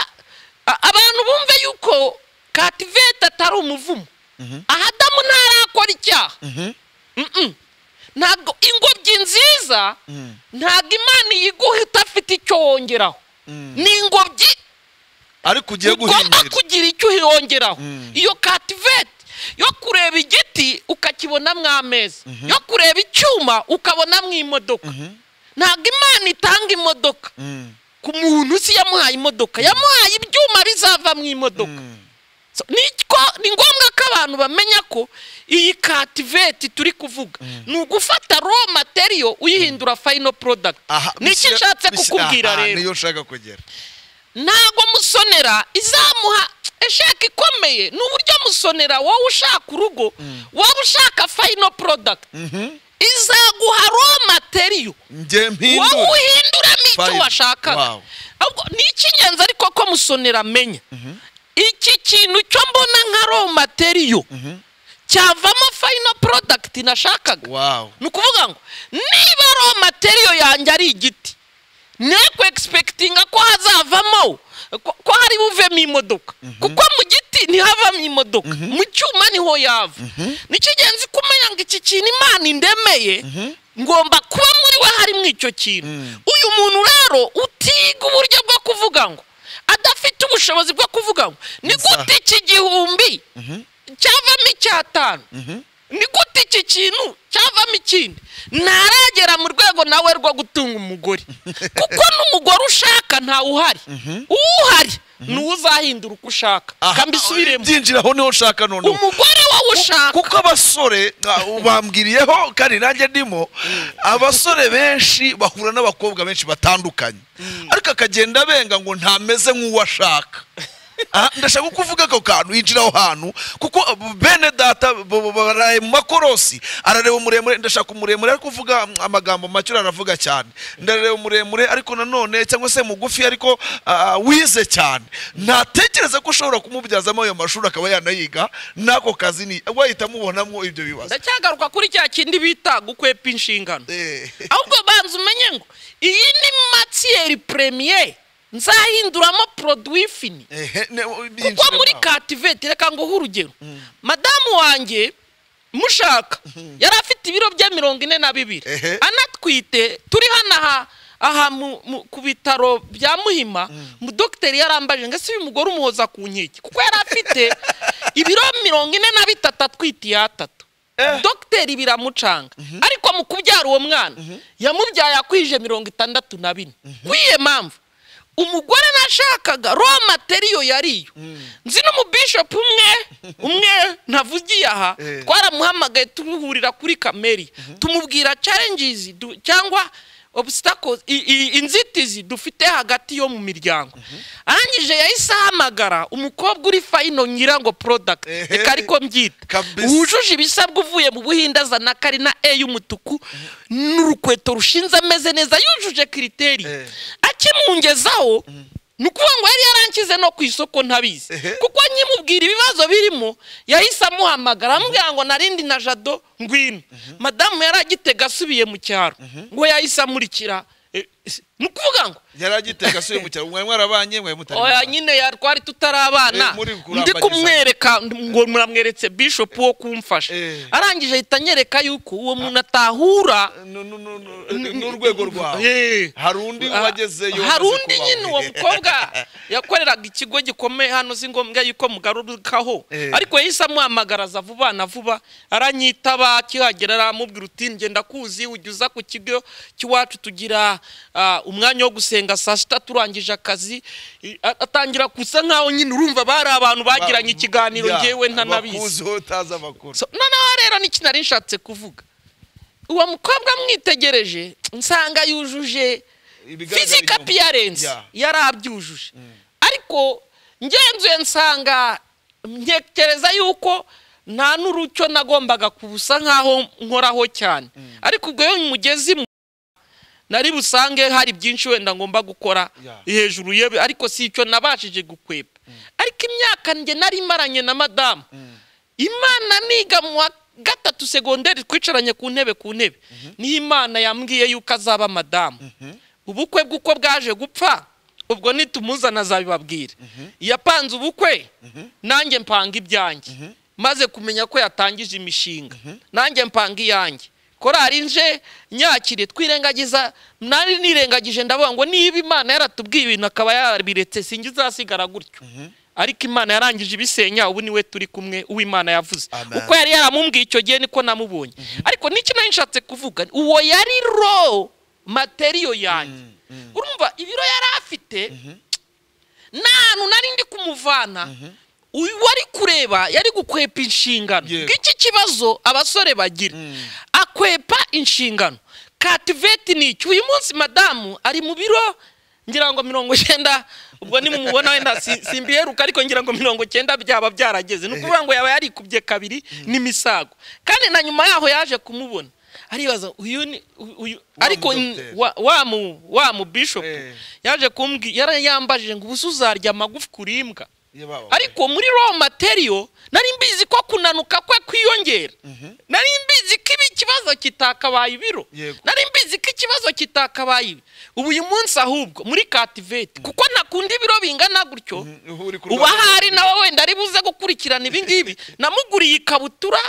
a- abantu bumve yuko kativeti atari umuvumo ahadamu ntarakora icyaha Mhm. Mm-mm. ntabwo ingobyi nziza ntabwo imana iyiguha idafite icyo wongeraho Mm. ni ingobyi ariko ugiye ugomba guhingira kugira icyo uyongeraho Mm. iyo kativeti yo kureba igiti ukakibonamo ameza yo kureba icyuma ukabonamo imodoka Mhm. ntabwo imana itanga imodoka Mm. ku muntu si yamuhaye imodoka yamuhaye ibyuma bizava mu imodoka Mm. So, niko- ni ngombwa ko abantu bamenya ko iyi kativeti turi kuvuga ni ugufata ro materiyo uyihindura fayino porodagiti Aha, ni iki misi- nshatse misi- kukubwira aha, rero niyo nshaka kugera ntabwo musonera izamuha eshaka ikomeye ni uburyo musonera wowe ushaka urugo wowe ushaka fayino porodagiti Mhm. izaguha ro materiyo njye wowe mpindura uhinduramo icyo Fine. washakaga Wow. ahubwo ni icy'ingenzi ariko ko musonera amenya iki kintu cyo mbona nka ro materiyo cyavamo fayino porodagiti nashakaga wow ni ukuvuga ngo niba ro materiyo yanjye ari igiti nekwe egisipekitinga ko hazavamo ko ko hari buvemo imodoka kuko mu giti ntihavamo imodoka mu cyuma niho yava ni icy'ingenzi ko umenya ngo iki kintu imana indemeye ngomba kuba muri we harimo icyo kintu uyu muntu rero utiga uburyo bwo kuvuga ngo adafite ubushobozi bwo kuvuga ngo ni gute iki gihumbi cyavamo icyatanu ni gute iki kintu cyavamo ikindi ntaragera mu rwego nawe rwo gutunga umugore kuko n'umugore ushaka ntawe uhari uhari ni uwo uzahindura uko ushaka Aha, reka mbisubiremo byinjiraho niho nshaka noneho umugore wowe ushaka kuko abasore ah, bambwiriyeho kandi nanjye ndimo abasore benshi bahura n'abakobwa benshi batandukanye ariko akagenda abenga ngo ntameze nk'uwo ashaka Ah, ndashaka kuvuga ako kantu yinjira aho hantu kuko bene data bo- bo- baraye mu makorosi arareba umuremure ndashaka umuremure ariko uvuga mm, amagambo make aravuga cyane ndareba umuremure ariko nanone cyangwa se mugufi ariko ah, wize cyane ntatekereza ko ushobora kumubyazamo ayo mashuri akaba yanayiga n'ako kazi ni wahita amubonamo ibyo bibazo ndacyagaruka kuri cya kindi bita gukwepa inshingano Eh, ahubwo banza umenye ngo iyi ni matiyeri premiye nzahinduramo produwi fini ehe ne- kuko binjire muri mwaho. kativeti reka nguhe urugero madamu wanjye mushaka yari afite ibiro bye mirongo ine na bibiri Ehe. anatwite turi hano aha aha mu- mu- ku bitaro bya muhima mu dogiteri yarambaje ngo ese uyu mugore umuhoza ku nkeke kuko yari afite ibiro mirongo ine na bitatu atwite iya atatu dogiteri biramucanga ariko mu kubyara uwo mwana yamubyaye akwije mirongo itandatu na bine kw'iyo mpamvu umugore nashakaga ro materiyo yariyo nzi n'umubishopu umwe umwe ntavugiye aha Eh. twaramuhamagaye tumuhurira kuri kameri tumubwira challenges du- cyangwa obstacles i- i- inzitizi dufite hagati yo mu miryango arangije yahise ahamagara umukobwa uri fayino nyirango product Ehe. reka ariko mbyita Kabisa. wujuje ibisabwa uvuye mu buhinde azana kari na e y'umutuku n'urukweto rushinze ameze neza yujuje kiriteri Eh. akimungezaho ni ukuvuga ngo yari yarankize no ku isoko ntabizi Ehe. kuko nkimubwira ibibazo birimo yahise amuhamagara amubwira ngo narindi na jado ngwino madamu yari agitega asubiye mu cyaro ngo yahise amurikira eh, s- ni ukuvuga ngo yari agiteka asuye mu cyaro mwari mwarabanye mwari mutari oya mwarabanye. nyine ya- twari tutarabana Eh, muri kurambagiza. ndi kumwereka ngo muramweretse bishop wo kumfasha Eh. arangije ahita anyereka yuko uwo muntu atahura Nu- nu- nu- nu- n'urwego rwawe Eh. hari undi wagezeyo hari wamaze undi kubaho. nyine uwo mukobwa yakoreraga ikigo gikomeye hano si ngombwa yuko mugarukaho Eh. ariko yahise amuhamagaraza vuba na vuba aranyitaba akihagera aramubwira uti ngenda kuzi ujya uza ku kigo cy'iwacu tugira ah, umwanya wo gusenga saa sita turangije akazi I- a- atangira gusa nkaho nyine urumva bari abantu bagiranye ikiganiro Ya, ngewe ntanabizi abakuzi utazi amakuru So, noneho rero n'iki nari nshatse kuvuga uwo mukobwa mwitegereje nsanga yujuje Ibigaragara fizika inyuma. piyarensi Ya. yari abyujuje ariko ngenzuye nsanga ntekereza yuko nta n'urucyo nagombaga kubusa nk'aho nkoraho cyane ariko ubwo iyo mugeze mu nari busange hari byinshi wenda ngomba gukora Ya. hejuru ye ariko si icyo nabashije gukwepa ariko imyaka njye nari maranye na madamu imana niga mu wa gatatu segonderi twicaranye ku ntebe ku ntebe niyo imana yambwiye yuko azaba madamu ubukwe bwe uko bwaje gupfa ubwo nitumuzana azabibabwira yapanze ubukwe nanjye mpanga ibyanjye maze kumenya ko yatangije imishinga nanjye mpanga iyanjye korari nje nyakire twirengagiza nari nirengagije ndavuga ngo niba imana yaratubwiye ibintu akaba yabiretse sinjye izasigara gutyo ariko imana yarangije ibisenya ubu niwe turi kumwe uwimana yavuze Amen. uko yari yaramubwiye icyo gihe niko namubonye ariko n'iki nari nshatse kuvuga uwo yari ro materiyo yanjye urumva ibiro yari afite nta hantu nari ndi kumuvana uyu wari kureba yari gukwepa inshingano Yego. bw'iki kibazo abasore bagira akwepa inshingano kativeti ni iki uyu munsi madamu ari mu biro ngira ngo mirongo icyenda ubwo nimumubona wenda si- simbiheruka ariko ngira ngo mirongo icyenda byaba byarageze ni ukuvuga ngo yaba yarikubye kabiri n'imisago kandi na nyuma yaho yaje kumubona aribaza uyu ni uyu- uyu Wa ariko n- mudokiteri. wa- wa mu wa mu bishop Eh. yaje kumbwira yarayambajije ngo ubusa uzarya amagufi kuri imbwa Ye baba. ariko muri raw material nari mbizi ko kunanuka kwe kwiyongera nari mbizi ko ibi ikibazo kitakabaye ibiro Yego. nari mbizi ko ikibazo kitakabaye ibi ubu uyu munsi ahubwo muri kativeti kuko ntakunda ibiro bingana gutyo Ubu uri ku uba rwego ahari rw'ubuzima. nawe wenda ari buze gukurikirana ibi ngibi namuguriye ikabutura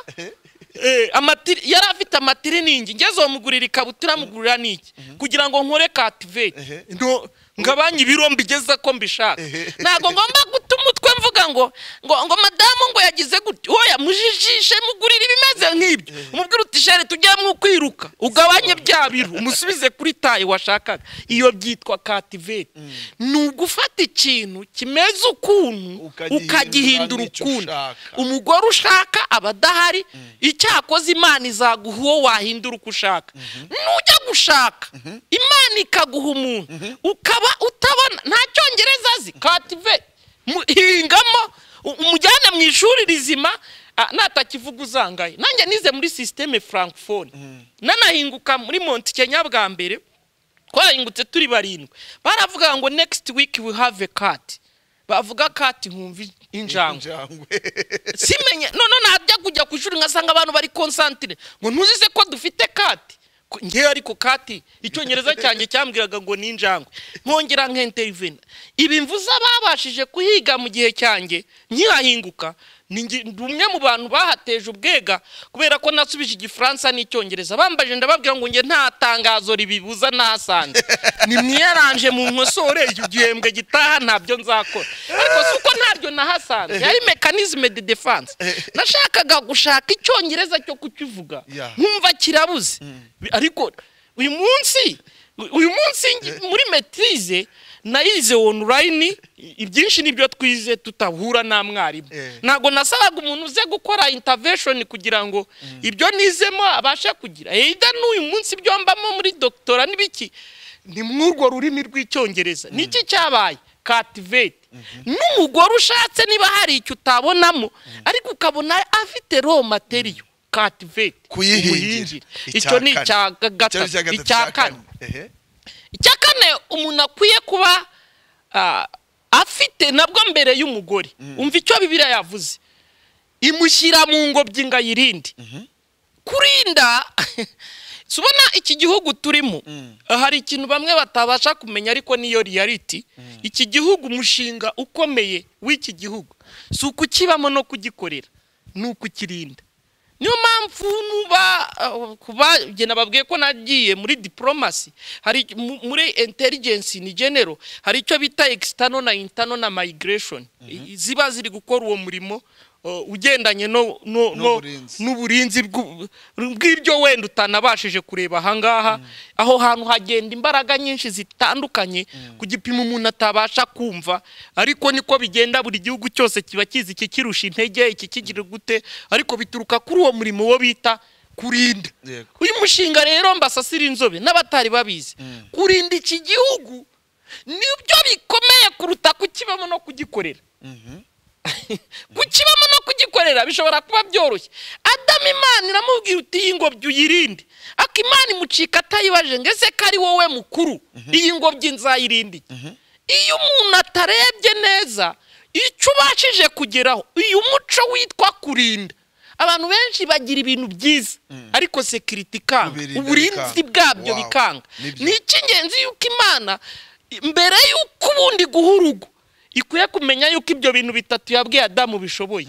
eh, amatiri- yari afite amatiriningi ngeze uwo mugurira ikabutura mugurira n'iki kugira ngo nkore kativeti no ngabanye ibiro mbigeze ko mbishaka ntabwo ngomba guta umutwe mvuga ngo ngo ngo madamu ngo yagize gutya oya mujijishe mugurira ibimeze nk'ibyo umubwira uti shere tujyamo ukwiruka ugabanye bya biru umusubize kuri tayi washakaga iyo byitwa kativeti ni ugufata ikintu kimeze ukuntu Ukagihindura ukagihindura n'icyo ukundi ushaka. umugore ushaka aba adahari icyakoze imana izaguha uwo wahindura uko ushaka nujya gushaka imana ikaguha umuntu ukaba utabona nta cyongereza azi kative mu- hingamo u- umujyane mu ishuri rizima ah, natakivuga uzangaye nanjye nize muri sisiteme frankfone nanahinguka muri monti kenya bwa mbere twahingutse turi barindwi baravuga ngo next week we have a cat bavuga cat nkumva injangwe Injangwe. simenye none najya kujya ku ishuri ngasanga abantu bari konsantire ngo ntuzise ko dufite kati Ku- ngewe ariko kati icyongereza cyanjye cyambwiraga ngo ni injangwe nkongera nkenterivena ibi mvuze babashije kuhiga mu gihe cyanjye nkihahinguka ni nge- ndi umwe mu bantu bahateje ubwega kubera ko nasubije igifaransa n'icyongereza bambaje ndababwira ngo nge nta tangazo ribibuza nasanze ni mwiyaranje mu nkosore icyo gihembwe gitaha ntabyo nzakora ariko si uko ntabyo nahasanze yari mekanizme de defense nashakaga gushaka icyongereza cyo kukivuga Yeah. nkumva kirabuze Bi- ariko uyu munsi u- uyu munsi ngi- muri maitrise nayize online i- ibyinshi nibyo twize tutahura na mwarimu Eh. ntabwo nasabaga umuntu uze gukora intervention kugira ngo ibyo nizemo abashe kugira either n'uyu munsi ibyo mbamo muri doctora n'ibiki ni mw'urwo rurimi rw'icyongereza niki cyabaye cativate n'umugore ushatse niba hari icyo utabonamo ariko ukabona afite raw material cativate kuyihingira umuhingire. icyo ni icya kane. ga- gatatu Icya gatatu, icya kane Ehe. icya kane umuntu akwiye kuba ah, afite nabwo mbere y'umugore umva icyo bibiriya yavuze imushyira mu ngobyi ngo ayirinde kurinda si ubona iki gihugu turimo hari ikintu bamwe batabasha kumenya ariko niyo reality iki gihugu umushinga ukomeye w'iki gihugu si ukukibamo no kugikorera ni ukukirinda niyo mpamvu nuba uh, ku bagena babwiye ko nagiye muri diplomasi hari mu- muri intelligence ni general hari icyo bita external na internal na migration I- ziba ziri gukora uwo murimo uh, ugendanye no no no- N'uburinzi. n'uburinzi bw'u- bw'ibyo wenda utanabashije kureba ahangaha aho hantu hagenda imbaraga nyinshi zitandukanye ku gipimo umuntu atabasha kumva ariko niko bigenda buri gihugu cyose kiba kizi iki kirusha intege iki kigira gute ariko bituruka kuri uwo murimo wo bita kurinda Yego. uyu mushinga rero mbasasira inzobe n'abatari babizi kurinda iki gihugu nibyo bikomeye kuruta kukibamo no kugikorera kukibamo no kugikorera bishobora kuba byoroshye adamu imana iramubwira uti iyi ngobyi uyirinde ako imana imucika atayibaje ngo ese ko ari wowe mukuru iyi ngobyi nzayirinde iki?" iyo umuntu atarebye neza icyo ubashije kugeraho uyu muco witwa kurinda abantu benshi bagira ibintu byiza ariko sekiriti ikanga Ubirinda uburinzi bikanga. bwabyo Wow. bikanga Nibyo. ni icy'ingenzi yuko imana mbere y'uko ubundi guha urugo ikwiye kumenya yuko ibyo bintu bitatu yabwiye adamu bishoboye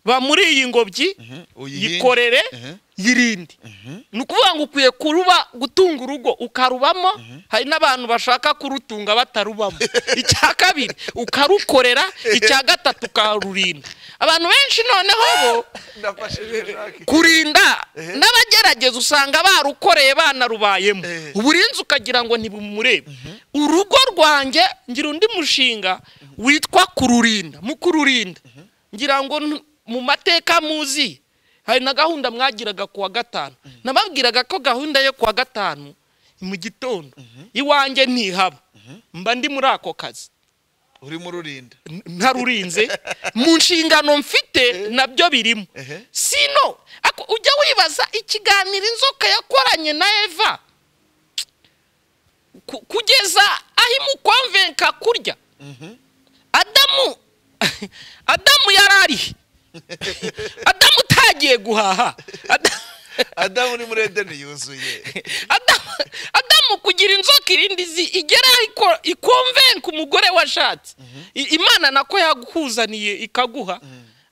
ba muri iyi ngobyi Uyihinge. yikorere Mhm. yirinde ni ukuvuga ngo ukwiye kuruba gutunga urugo ukarubamo hari n'abantu bashaka kurutunga batarubamo icya kabiri ukarukorera icya gatatu ukarurinda abantu benshi noneho bo Nafashije Jacques. kurinda n'abagerageza usanga barukoreye banarubayemo Eh. uburinzi ukagira ngo ntibumurebe urugo rwanjye ngira undi mushinga witwa kururinda mu kururinda ngira ngo ntu- mu mateka muzi hari na gahunda mwagiraga ku wa gatanu nababwiraga ko gahunda yo ku wa gatanu ni mu gitondo iwanjye ntihaba mba ndi muri ako kazi urimo ururinda ntarurinze mu nshingano mfite nabyo birimo Ehe. sino ako- ujya wibaza ikiganiro inzoka yakoranye na eva ku- kugeza aho imukomvenka kurya adamu adamu yari arihe adamu utagiye guhaha Ada- adamu uri muri edeni yuzuye Adamu, Adamu kugira inzoka irindi zi igera iko- ikonvenka umugore washatse I- imana nako yagukuzaniye ikaguha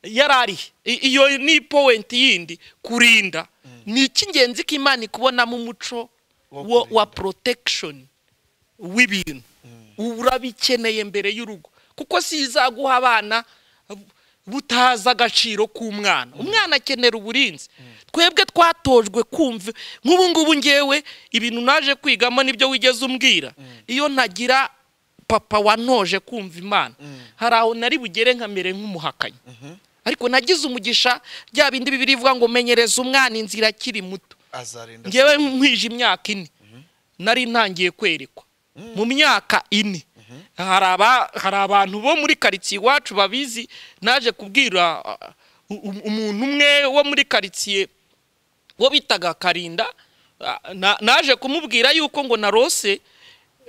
yarari iyo ni powenti yindi kurinda ni icy'ingenzi ko imana ikubonamo umuco Wo wo- wa kurinda. protection w'ibintu urabikeneye mbere y'urugo kuko si izaguha abana butazi agaciro k'umwana umwana akenera uburinzi twebwe twatojwe kumva nk'ubu ngubu ngewe ibintu naje kwigamo nibyo wigeze umbwira iyo ntagira papa wantoje kumva imana hari aho nari bugere nkamere nk'umuhakanyi ariko nagize umugisha bya bindi bibiri bivuga ngo menyereza umwana inzira akiri muto azarinda ngewe nkwije imyaka ine nari ntangiye kwerekwa mu myaka ine hari aba- hari abantu bo muri karitsiye iwacu babizi naje kubwira ah, u- u- umuntu umwe wo muri karitsiye wo bitaga karinda ah, na- naje kumubwira yuko ngo narose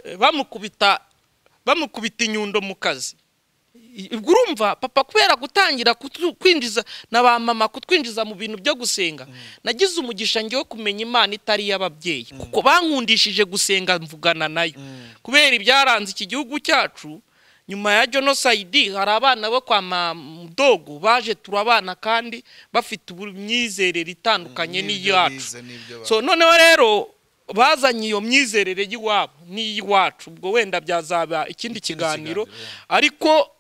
eh, bamukubita bamukubita inyundo mu kazi ubwo urumva papa kubera gutangira kutu- kwinjiza na ba mama kutwinjiza mu bintu byo gusenga nagize umugisha ngewe kumenya imana itari iy'ababyeyi kuko bankundishije gusenga mvugana nayo kubera ibyaranze iki gihugu cyacu nyuma ya jenoside hari abana bo kwa mamudogo baje turabana kandi bafite imyizerere itandukanye n'iyacu so noneho rero bazanye iyo myizerere y'iwabo n'iy'iwacu ubwo wenda byazaba ikindi kiganiro kiganiro, ariko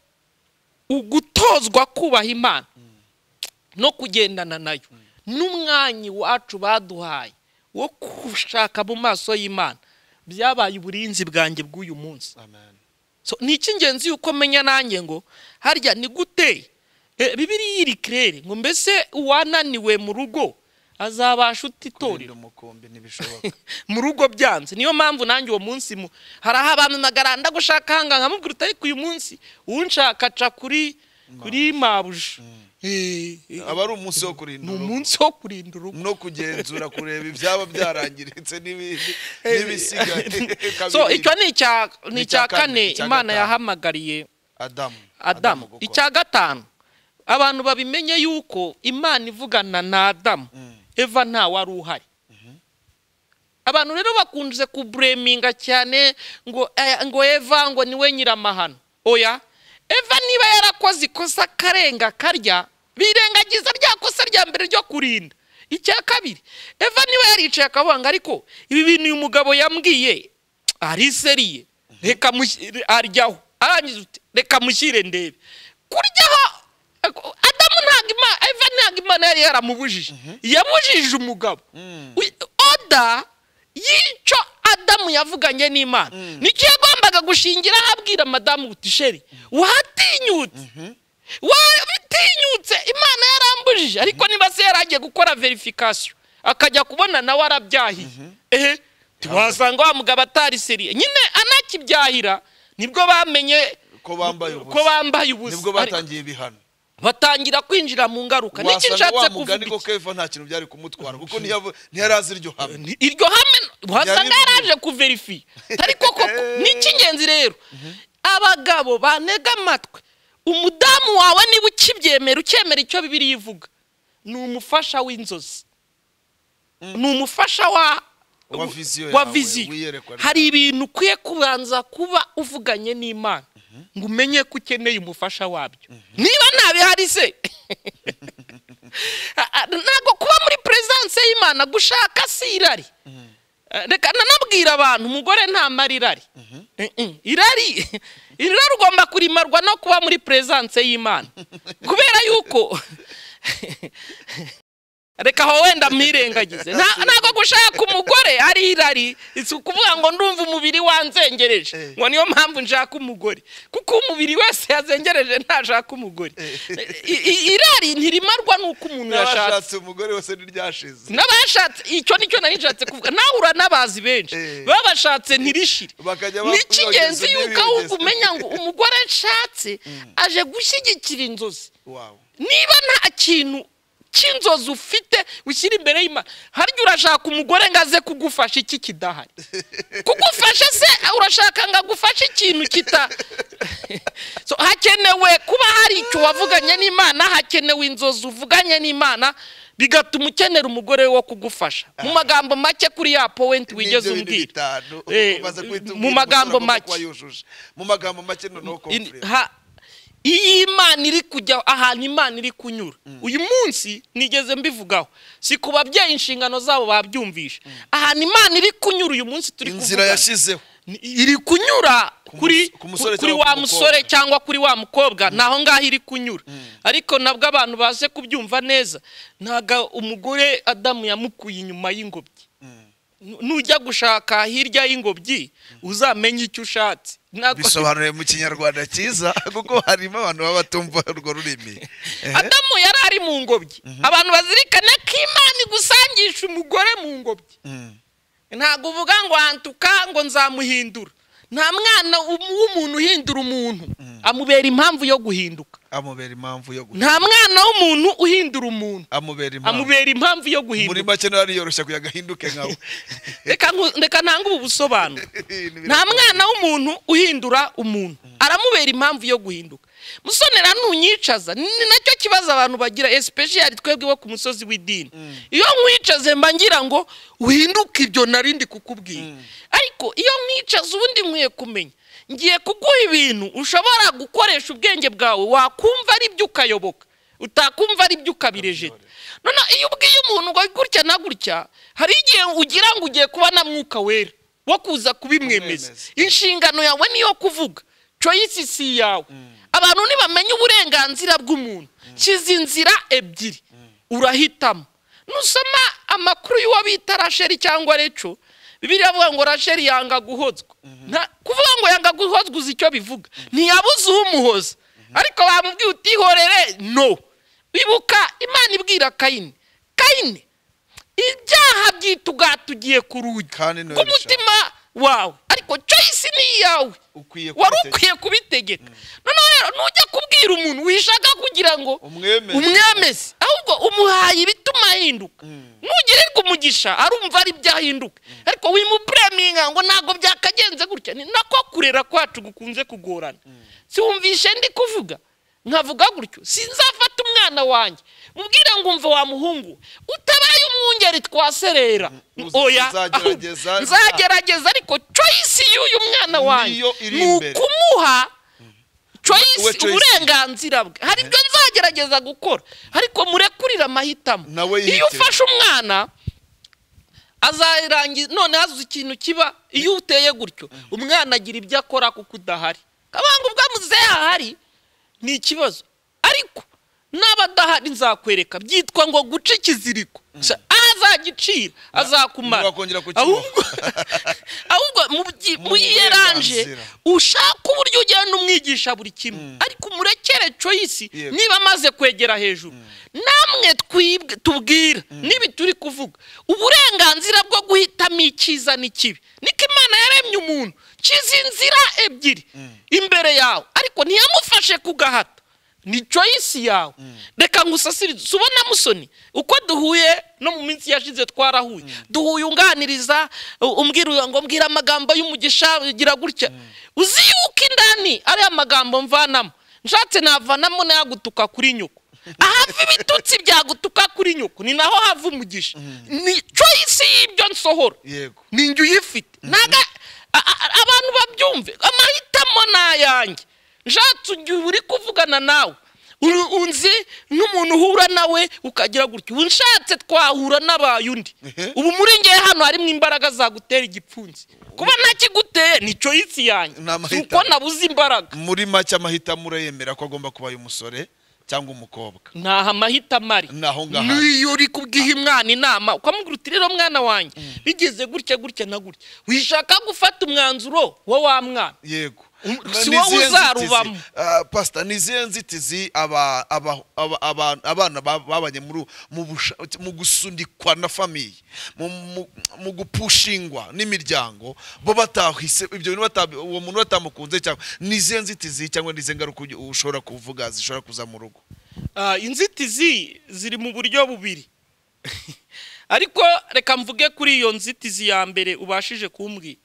ugutozwa kubaha imana no kugendana nayo n'umwanya iwacu baduhaye wo gushaka mu maso y'imana byabaye uburinzi bwanjye bw'uyu munsi So, ni icy'ingenzi yuko menya nanjye ngo harya ni gute Eh, bibiriya iri kirere ngo mbese uwananiwe mu rugo azabasha utitorera torero umukombe ntibishoboka mu rugo byanze niyo mpamvu nanjye uwo munsi mu hari aho abantu nagaranda gushaka hanga nkamubwira uti ariko uyu munsi unshaka aca kuri kuri mabuja Eh, eh, aba ari umunsi wo kurinda ni urugo. umunsi wo kurinda urugo no kugenzura kureba ibyaba byarangiritse n'ibindi n'ibisigaye so Kabiri, icyo ni icya ni Ni icya icya kane, kane icya imana gatanu. yahamagariye adamu adamu gukora. icya gatanu abantu babimenye yuko imana ivugana na adamu Mm. eva nta wari uhari abantu rero bakunze kubureminga cyane ngo eh, ngo eva ngo niwe nyiramahano oya eva niba yarakoze ikosa akarenga karya birengagiza rya kosa rya mbere ryo kurinda icya kabiri eva niba yaricaye akabanga ariko ibi bintu uyu mugabo yambwiye ariseriye reka mushi- aryaho arangiza uti reka mushyire ndebe kuryaho adamu ntabwo imana eva ntabwo imana yari yaramubujije yamujije umugabo Wi- oda y'icyo adamu yavuganye n'imana nicyo yagombaga gushingiraho abwira madamu butisheri watinyutse wabitinyutse imana yarambujije ariko niba se yari agiye gukora verifikasiyo akajya kubona nawe arabyahiye ehe tiwasanga wa mugabo atariseriye nyine anakibyahira nibwo bamenye ko bambaye ubusa ko bambaye ubusa nibwo Ariko- batangiye ibihano batangira kwinjira mu ngaruka n'iki wasanga wa nshatse kuvuga mugani ko iki? keva nta kintu byari kumutwara kuko ntiyavu- ntiyari azi iryo hame Ni- iryo hame wasanga Yarivuye. yaraje kuverifiya ariko koko ni icy'ingenzi rero abagabo banega amatwi umudamu wawe niba ukibyemera ukemera icyo bibiri ivuga ni umufasha w'inzozi ni umufasha wa Wa viziyo wa yawe, viziyo. wiyerekwa ryawe. hari ibintu ukwiye kubanza kuba uvuganye n'imana ngo umenye ko ukeneye umufasha wabyo niba ntabihari se Ah, ah, ntabwo kuba muri perezidanse y'imana gushaka si irari Eh, reka nanabwira abantu umugore nta mara irari Eh, eh, irari irari ugomba kurimarwa no kuba muri perezidanse y'imana kubera yuko reka aho wenda mwirengagize Nta- ntabwo gushaka umugore ari irari si ukuvuga ngo ndumva umubiri wanzengereje ngo niyo mpamvu nshaka umugore kuko umubiri wese yazengereje ntashaka umugore I- i- irari ntirimarwa n'uko umuntu yashatse n'abashatse umugore wese ntiryashize n'abashatse icyo nicyo nari nshatse kuvuga nawe uranabazi benshi Eh. babashatse ntirishire Bakajya ni ba- icy'ingenzi bageza yuko n'ibigeze. ahubwo umenya ngo umugore nshatse aje gushyigikira inzozi wawe niba nta kintu cy'inzozi ufite ushyira imbere y'imana harya urashaka umugore ngo aze kugufasha iki kidahari kugufasha se urashaka ngo agufashe ikintu kita So, hakenewe kuba hari icyo wavuganye n'imana hakenewe inzozi uvuganye n'imana bigatuma ukenera umugore wo kugufasha mu magambo make kuri ya powenti wigeze N'ibyo bintu umbwira bitanu, Eh, umaze guhita mu umbwira magambo umusore agomba make. kuba yujuje. mu magambo make noneho In- komfure ha- iyi imana iri kujya ahantu imana iri kunyura uyu munsi nigeze mbivugaho si ku babyeyi inshingano zabo babyumvisha ahantu imana iri kunyura uyu munsi turi inzira kuvuga yashyizeho ni- iri kunyura mus- kuri ku musore kuri cyangwa wa ku musore mukobwa. cyangwa kuri wa mukobwa ni aho ngaho iri kunyura ariko nabwo abantu baze kubyumva neza ntabwo umugore adamu yamukuye inyuma y'ingobyi Nu- nujya gushaka hirya y'ingobyi uzamenye icyo ushatse Ntabwo- bisobanuye mu kinyarwanda cyiza kuko harimo abantu baba batumva urwo rurimi Ehe. adamu yari ari mu ngobyi abantu bazirikana ko imana igusangisha umugore mu ngobyi Mm. ntabwo uvuga ngo hantuka ngo nzamuhindura nta mwana um- w'umuntu uhindura umuntu amubera impamvu yo guhinduka amubera impamvu yo guhinduka. nta mwana w'umuntu uhindura umuntu amubera impamvu amubera impamvu yo muri guhinduka make nawe ariyoroshya kugira ngo ahinduke nkawe reka nku- reka ntange ubu busobanuro Ibintu nta mwana w'umuntu uhindura umuntu aramubera impamvu yo guhinduka musonera ntunyicaza ni nacyo kibazo abantu bagira especially twebwe bo ku musozi w'idini iyo nkwicaze mba ngira ngo uhinduke ibyo narindi kukubwira ariko iyo nkwicaza ubundi nkwiye kumenya ngiye kuguha ibintu ushobora gukoresha ubwenge bwawe wakumva ari byo ukayoboka utakumva ari byo ukabirejeta none iyo ubwiye umuntu ngo gutya na gutya hari igihe ugira ngo ugiye kuba na mwuka wera wo kuza kubimwemeza Kumwemeza. inshingano yawe niyo kuvuga choice si yawe abantu ntibamenye uburenganzira bw'umuntu kiza inzira ebyiri urahitamo nusoma amakuru y'uwo bita rasheri cyangwa reco bibiliya avuga ngo rasheri yanga guhozwa Nta- kuvuga ngo yanga guhozwa uzi icyo bivuga ntiyabuze umuhoza ariko bamubwiye utihorere no ibuka imana ibwira kayini kayini ibyaha byitugatugiye ku rugi Kandi ni wowe rw'umutima wawe ariko choice ni iyawe ukwiye wari kubitegeka. ukwiye kubitegeka noneho rero ntujya kubwira umuntu wishaka kugira ngo Umwemeze. umwemeze ahubwo umuhaye ibituma ahinduka nugirirwa umugisha arumva ari byahinduka ariko wimupureminga ngo ntabwo byakagenze gutya ni nako kurera kwacu gukunze kugorana siwumvishe ndi kuvuga nkavuga gutyo sinzafata umwana wanjye mubwire ngo umva wa muhungu utabaye umwungeri twaserera Mm, oya uzagerageza, ahubwo nzagerageza ariko choice y'uyu mwana wanjye Niyo iri ni imbere. ukumuha We choice choice. uburenganzira bwe hari ibyo nzagerageza gukora ariko murekurire amahitamo Nawe yihitire. iyo ufashe umwana azarangiza none hazuze ikintu kiba iyo uteye gutyo umwana agira ibyo akora kuko udahari kabanga ubwo muzehe ahari ni ikibazo ariko n'aba adahari nzakwereka byitwa ngo guca ikiziriko Sha- azagicira azakumara ntiwakongera kukimuha. ahubwo ahubwo mu- Mu mu yiyeranje burenganzira. ushaka uburyo ugenda umwigisha buri kimwe ariko umurekere choice Yego. niba amaze kwegera hejuru namwe twibwe tubwira n'ibi turi kuvuga uburenganzira bwo guhitamo icyiza n'ikibi niko imana yaremye umuntu kiza inzira ebyiri imbere yawe ariko ntiyamufashe ku gahato ni choice yawe reka ngusasirize si ubona musoni uko duhuye no mu minsi yashize twarahuye duhuye unganiriza u- umbwira ngo mbwira amagambo y'umugisha ugira gutya uzi yuko indani ari amagambo mvanamo nshatse navanamo n'ayagutuka kuri nyoko ahava ibitutsi byagutuka kuri nyoko ni naho hava umugisha ni choice y'ibyo nsohora yego ni njye uyifite ntago a- a- abantu babyumve amahitamo ni ayanjye nshatse igihe uri kuvugana nawe uru- unzi n'umuntu uhura nawe ukagira gutya ubu nshatse twahura n'abaye undi Ehe. ubu muri ngewe hano harimo imbaraga zagutera igipfunsi kuba ntakiguteye ni choice yanjye Ni amahitamo. si uko nabuze imbaraga muri make amahitamo urayemera ko agomba kuba ay'umusore cyangwa umukobwa ntaho amahitamo ari Ni aho ngaho ari. niyo uri kubwiha umwana inama ukamubwira uti rero mwana wanjye bigeze gutya gutya na gutya wishaka gufata umwanzuro wa wa mwana yego Um, Na- si ni wowe izihe uzarubamo. nzitizi? Ah, pastor ni izihe nzitizi aba- aba- aba- aba- abana ba- babanye muri mu busha- mu gusunikwa na famiye mu- mu- mu gupushingwa n'imiryango bo batahise ibyo bintu bata- uwo muntu batamukunze cyangwa ni izihe nzitizi cyangwa ni izihe ngaruka ugi- ushobora kuvuga zishobora kuza mu rugo Ah, inzitizi ziri mu buryo bubiri ariko reka mvuge kuri iyo nzitizi ya mbere ubashije kumbwira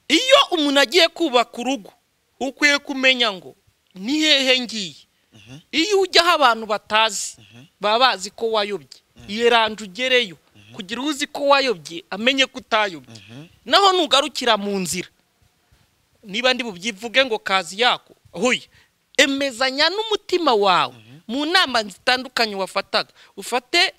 iyo umuntu agiye kubaka urugo ukwiye kumenya ngo ni hehe ngiye iyo ujyaho abantu batazi baba bazi ko wayobye yeranje ugereyo kugira uzi ko wayobye amenye ko utayobye naho nugarukira mu nzira niba ndi bubyivuge ngo kazi yako huye emezanya n'umutima wawe mu nama zitandukanye wafataga ufate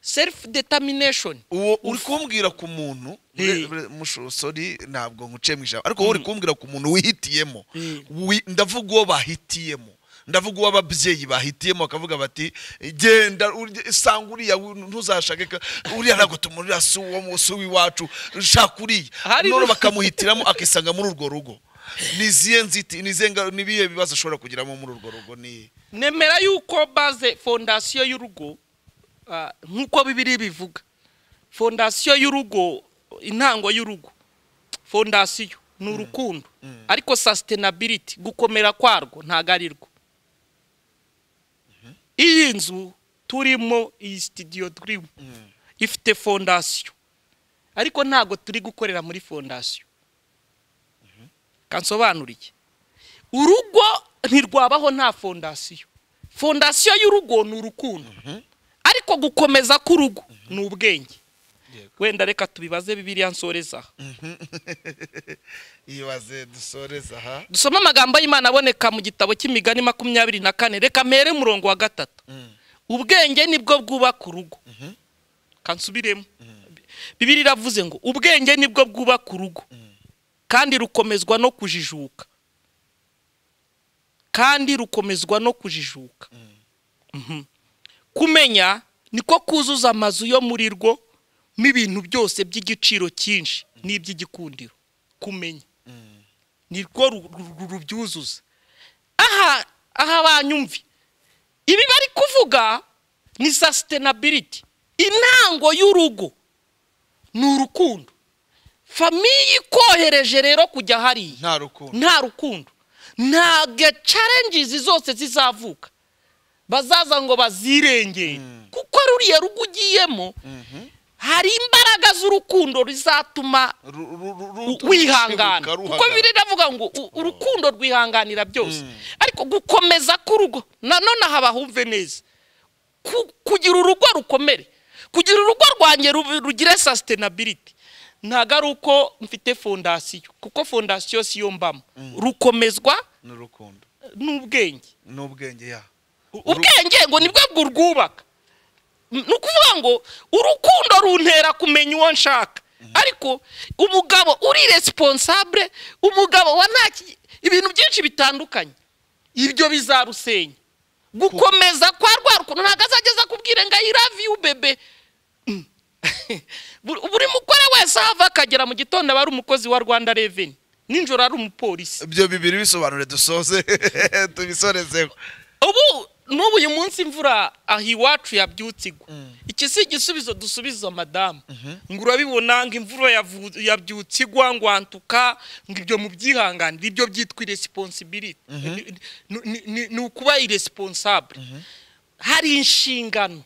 self determination uwo uri kumbwira ku muntu Eh. mushosori ntabwo nkuciye mu ijambo ariko wowe uri kumbwira ku muntu wihitiyemo Eh. Wi- ndavuga uwo bahitiyemo ndavuga uwo ababyeyi bahitiyemo bakavuga bati genda urye- sanga uriya wu- ntuzashake ka- uriya ntabwo tumurira si uwo mu- si uw'iwacu shaka uriya Hari- none bakamuhitiramo akisanga muri urwo rugo ni izihe nziti ni izihe nga- ni ibihe bibazo ashobora kugiramo muri urwo rugo ni nemera yuko baze fondasiyo y'urugo ah, nk'uko bibiri bivuga fondasiyo y'urugo intango y'urugo fondasiyo ni urukundo ariko sasitenabiriti gukomera kwarwo ntabwo ari rwo iyi nzu turimo iyi sitidiyo turimo ifite fondasiyo ariko ntabwo turi gukorera muri fondasiyo kansobanuriye urugo ntirwabaho nta fondasiyo fondasiyo y'urugo ni urukundo ariko gukomeza k'urugo ni ubwenge wenda reka tubibaze bibiriya nsoreza aha ibaze dusoreza aha dusome amagambo y'imana aboneka mu gitabo cy'imigani makumyabiri na kane reka mpere umurongo wa gatatu ubwenge nibwo bwubaka urugo kansubiremo bibiri iravuze ngo ubwenge nibwo bwubaka urugo kandi rukomezwa no kujijuka kandi rukomezwa no kujijuka Mhm. kumenya niko kuzuza amazu yo muri rwo n'ibintu byose by'igiciro cyinshi n'iby'igikundiro kumenya nirwo ru- ru- ru- rubyuzuza aha aha banyumve ibi bari kuvuga ni sasitenabiriti intango y'urugo ni urukundo famiye ikohereje rero kujya hariya nta rukundo nta rukundo ntabwo carengizi zose zizavuka bazaza ngo bazirengere kuko ruriya rugo ugiyemo hari imbaraga z'urukundo rizatuma Ru- ru- ru- u- ru- wihangana ruruka, kuko ruhangana. biri ndavuga ngo u- urukundo rwihanganira byose ariko gukomeza k'urugo nanone aha bahumve neza Ku- kugira urugo rukomere kugira urugo rwanjye rube- rugire sasitenabiriti ntabwo ari uko mfite fondasiyo kuko fondasiyo si yo mbamo rukomezwa ni urukundo n'ubwenge n'ubwenge ya ubwenge ngo nibwo bwurwubaka ni ukuvuga ngo urukundo runtera kumenya uwo nshaka ariko umugabo uri resiponsabure umugabo wa nta ki- ibintu byinshi bitandukanye ibyo bizarusenya gukomeza kwa rwa rukundo ntabwo azageza akubwire ngo ayi lavi yu bebe Mm. Buri- buri mukore wese aho ava akagera mu gitondo aba ari umukozi wa rwanda reveni nijoro ari umupolisi ibyo bibiri bisobanure dusoze tubisorezeho ubu n'ubu uyu munsi imvura aha iwacu yabyutse igwa iki si igisubizo dusubiza madamu ngo urabibona ngo imvura yavu- yabyutse igwa ngo wantuka ngo ibyo mubyihanganire ibyo byitwa iresiponsibiliti Ni- ni- ni- ni- ni ukuba iresiponsabre hari inshingano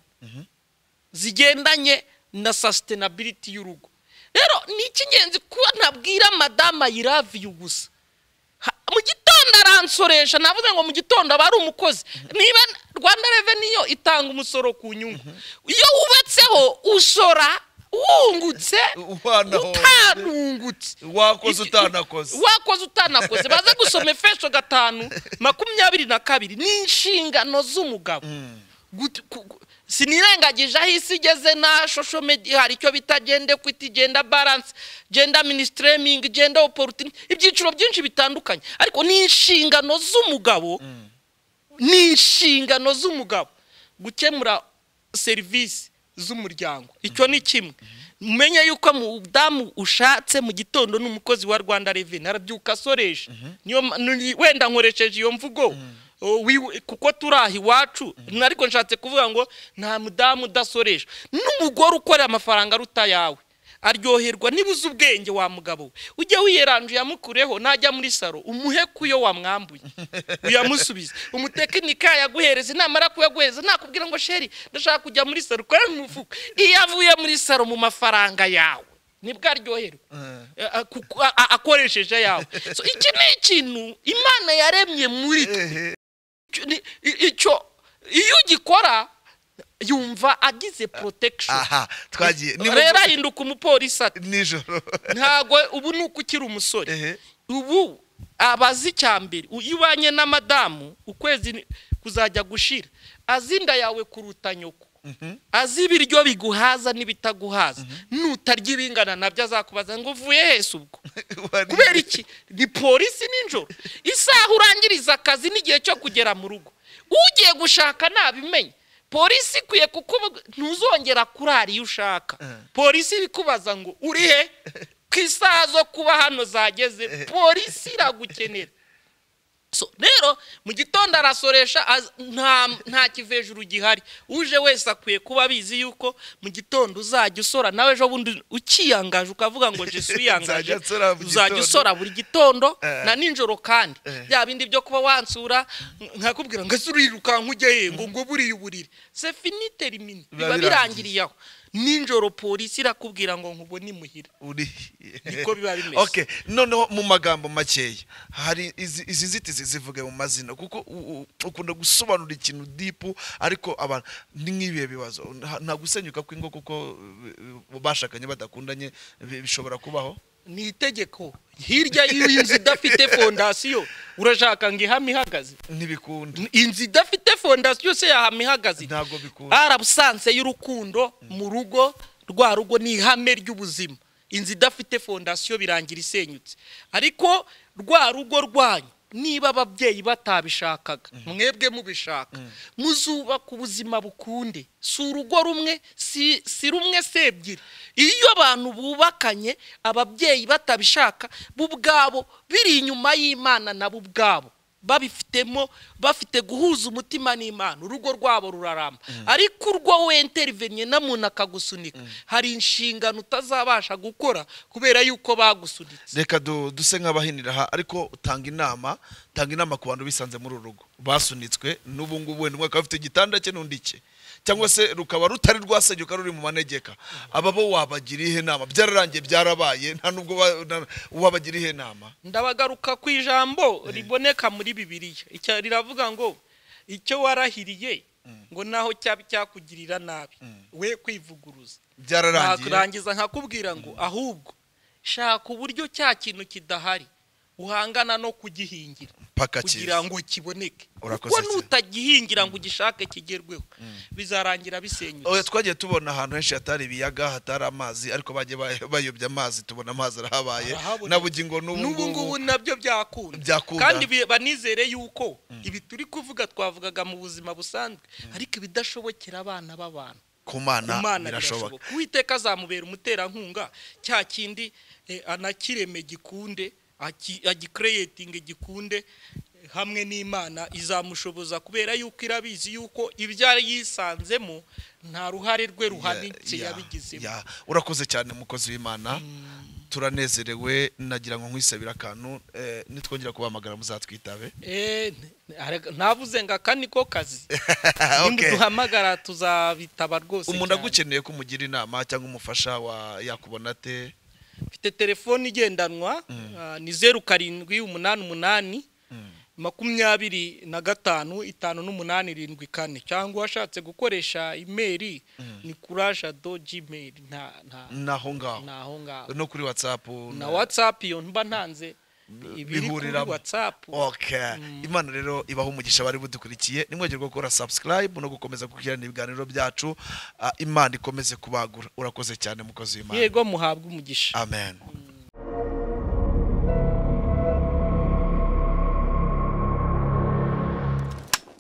zigendanye na sasitenabiriti y'urugo rero ni icy'ingenzi kuba nabwira madamu ayiraviye gusa Ha- mu gitondo aransoresha navuze ngo mu gitondo aba ari umukozi niba rwanda reveniyo itanga umusoro ku nyungu iyo wubatseho usora wungutse Wanahombye. utanungutse wakoze Iki- utanakoze wakoze utanakoze baze gusoma efeso gatanu makumyabiri na kabiri ni inshingano z'umugabo Gut- ku- ku- sinirengagije aho isi igeze na shosho media hari icyo bita genda equity genda balance genda ministremingi genda opportunity ibyiciro byinshi bitandukanye ariko ni inshingano z'umugabo ni inshingano z'umugabo gukemura serivisi z'umuryango icyo ni kimwe umenye yuko mudamu ushatse mu gitondo ni umukozi wa rwanda reveni arabyuka asoresha Niyo ma- ni- wenda nkoresheje iyo mvugo o, wiwe- kuko turi aha iwacu ariko nshatse kuvuga ngo nta mudamu udasoresha n'umugore ukorera amafaranga aruta yawe aryoherwa niba uzi ubwenge wa mugabo we ujye wiyeranju yamukureho najya muri saro umuhe kuyo wamwambuye uyamusubize umutekinika yaguhereza inama ara kuyaguhereza nakubwira ngo sheri ndashaka kujya muri saro ukore mu mufuka iyo avuye muri saro mu mafaranga yawe nibwo aryoherwa Eh, ah, kuko- ah, ah, akoresheje ayawe So, iki ni ikintu imana yaremye muri twe icyo ni- i- icyo iyo ugikora yumva agize protection aha twagiye ni rero ahinduka umupolisi ati nijoro ntabwo ubu ni uko ukiri umusore Ehe. ubu abazi icya mbere iyo ubanye na madamu ukwezi ni- kuzajya gushira azi inda yawe kuruta nyoko azi ibiryo biguhaza n'ibitaguhaza nutarya ibingana nabyo azakubaza ngo uvuye hese ubwo Wari- kubera iki ni polisi nijoro isaha urangiriza akazi n'igihe cyo kugera mu rugo ugiye gushaka ntabimenye polisi ikwiye kuko ntuzongera kurara iyo ushaka polisi irikubaza ngo uri he ku isaha zo kuba hano zageze polisi iragukenera So, rero mu gitondo arasoresha az- nta nta kivejuru gihari uje wese akwiye kuba abizi yuko mu gitondo uzajya usora nawe ejo bundi ukiyangaje ukavuga ngo jesu wiyangaje Nzajya nsora mu uzajya gitondo. usora buri gitondo Eh. na nijoro kandi bya bindi byo kuba wansura nkakubwira ngo ese urirukanka ujye he ngo ngo buriya uburire se finite rimini Biba biba birangiye. birangiriye aho nijoro polisi irakubwira ngo nkubone imuhira uri Niko biba bimeze. okay noneho mu magambo makeya hari izi izi nzitizi zivuge mu mazina kuko u- u- ukunda gusobanura ikintu dipu ariko abantu ni nk'ibihe bibazo nta- nta gusenyuka kw'ingo kuko eh, bashakanye badakundanye bi- bishobora kubaho ni itegeko hirya y'inzu idafite fondasiyo urashaka ngo ihame ihagaze ntibikunda inzu idafite fondasiyo se yahama ihagaze ntabwo bikunda arabusanse y'urukundo mu rugo rwa rugo ni ihame ry'ubuzima inzu idafite fondasiyo birangira isenyutse ariko rwa rugo rwanyu niba ababyeyi batabishakaga mwebwe mubishaka muzubaka ubuzima bukunde si urugo rumwe si si rumwe si ebyiri iyo abantu bubakanye ababyeyi batabishaka bo ubwabo biri inyuma y'imana nabo ubwabo babifitemo bafite guhuza umutima n'imana urugo rwabo ruraramba ariko urwo wenterinye na muntu akagusunika hari inshingano utazabasha gukora kubera yuko bagusunitse reka du- duse nk'abahinira aha ariko tanga inama tanga inama ku bantu bisanze muri uru rugo basunitswe n'ubu ngubu wenda umwe akaba afite igitanda cye n'undi cye cyangwa se rukaba rutari rwasenyuka ruri mu manegeka aba bo wabagira ihe nama byararangiye byarabaye nta nubwo ba- na- wabagira ihe nama ndabagaruka ku ijambo riboneka muri bibiliya Icya- riravuga ngo icyo warahiriye ngo naho cyaba cyakugirira nabi we kwivuguruza byararangiye nakurangiza nkakubwira ngo ahubwo shaka uburyo cya kintu kidahari uhangana no kugihingira paka kugira cyiza ngo kiboneke Urakoze kuko cyane. nutagihingira ngo ugishake kigerweho bizarangira bisenyutse Oya, twagiye tubona ahantu henshi hatari ibiyaga hatari amazi ariko bagiye ba- bayobya amazi tubona amazi arahabaye Arahaboneka. na bugingo n'ubu n'ubu ngubu ngubu nabyo byakunda Byakunda. kandi bi- banizere yuko ibi turi kuvuga twavugaga mu buzima busanzwe ariko ibidashobokera abana b'abantu ku mana imana birashoboka birashoboka uwiteka azamubera umuterankunga cya kindi eh, anakireme gikunde aki- agikereyetinge gikunde eh, hamwe n'imana izamushoboza kubera yuko irabizi yuko ibyo yisanzemo nta ruhare rwe ruhanitse Ya- ya- yabigizemo ya. urakoze cyane mukozi w'imana turanezerewe nagira ngo nkwisabire akantu eh, nitwongera kubahamagara muzatwitabe Eh, n- arega- navuze ngo aka ni ko kazi Okay. nimuduhamagara tuzabitaba rwose umuntu cyane. agukeneye ko umugira inama cyangwa umufasha wa yakubona ate mfite telefone igendanwa ah, ni zeru karindwi umunani umunani makumyabiri na gatanu itanu n'umunani irindwi kane cyangwa washatse gukoresha imeri ni kurasha do jimeri nta nta naho ngaho ntaho ngaho no kuri whatsapp na watsapu iyo mba ntanze ibiri kuri bihuriramo. watsapu Okay. imana rero ibaho umugisha bari budukurikiye nimwongerwe gukora subscribe no gukomeza gukurikirana ibiganiro byacu Ah, imana ikomeze kubagura urakoze cyane mukozi w'imana yego muhabwe umugisha amen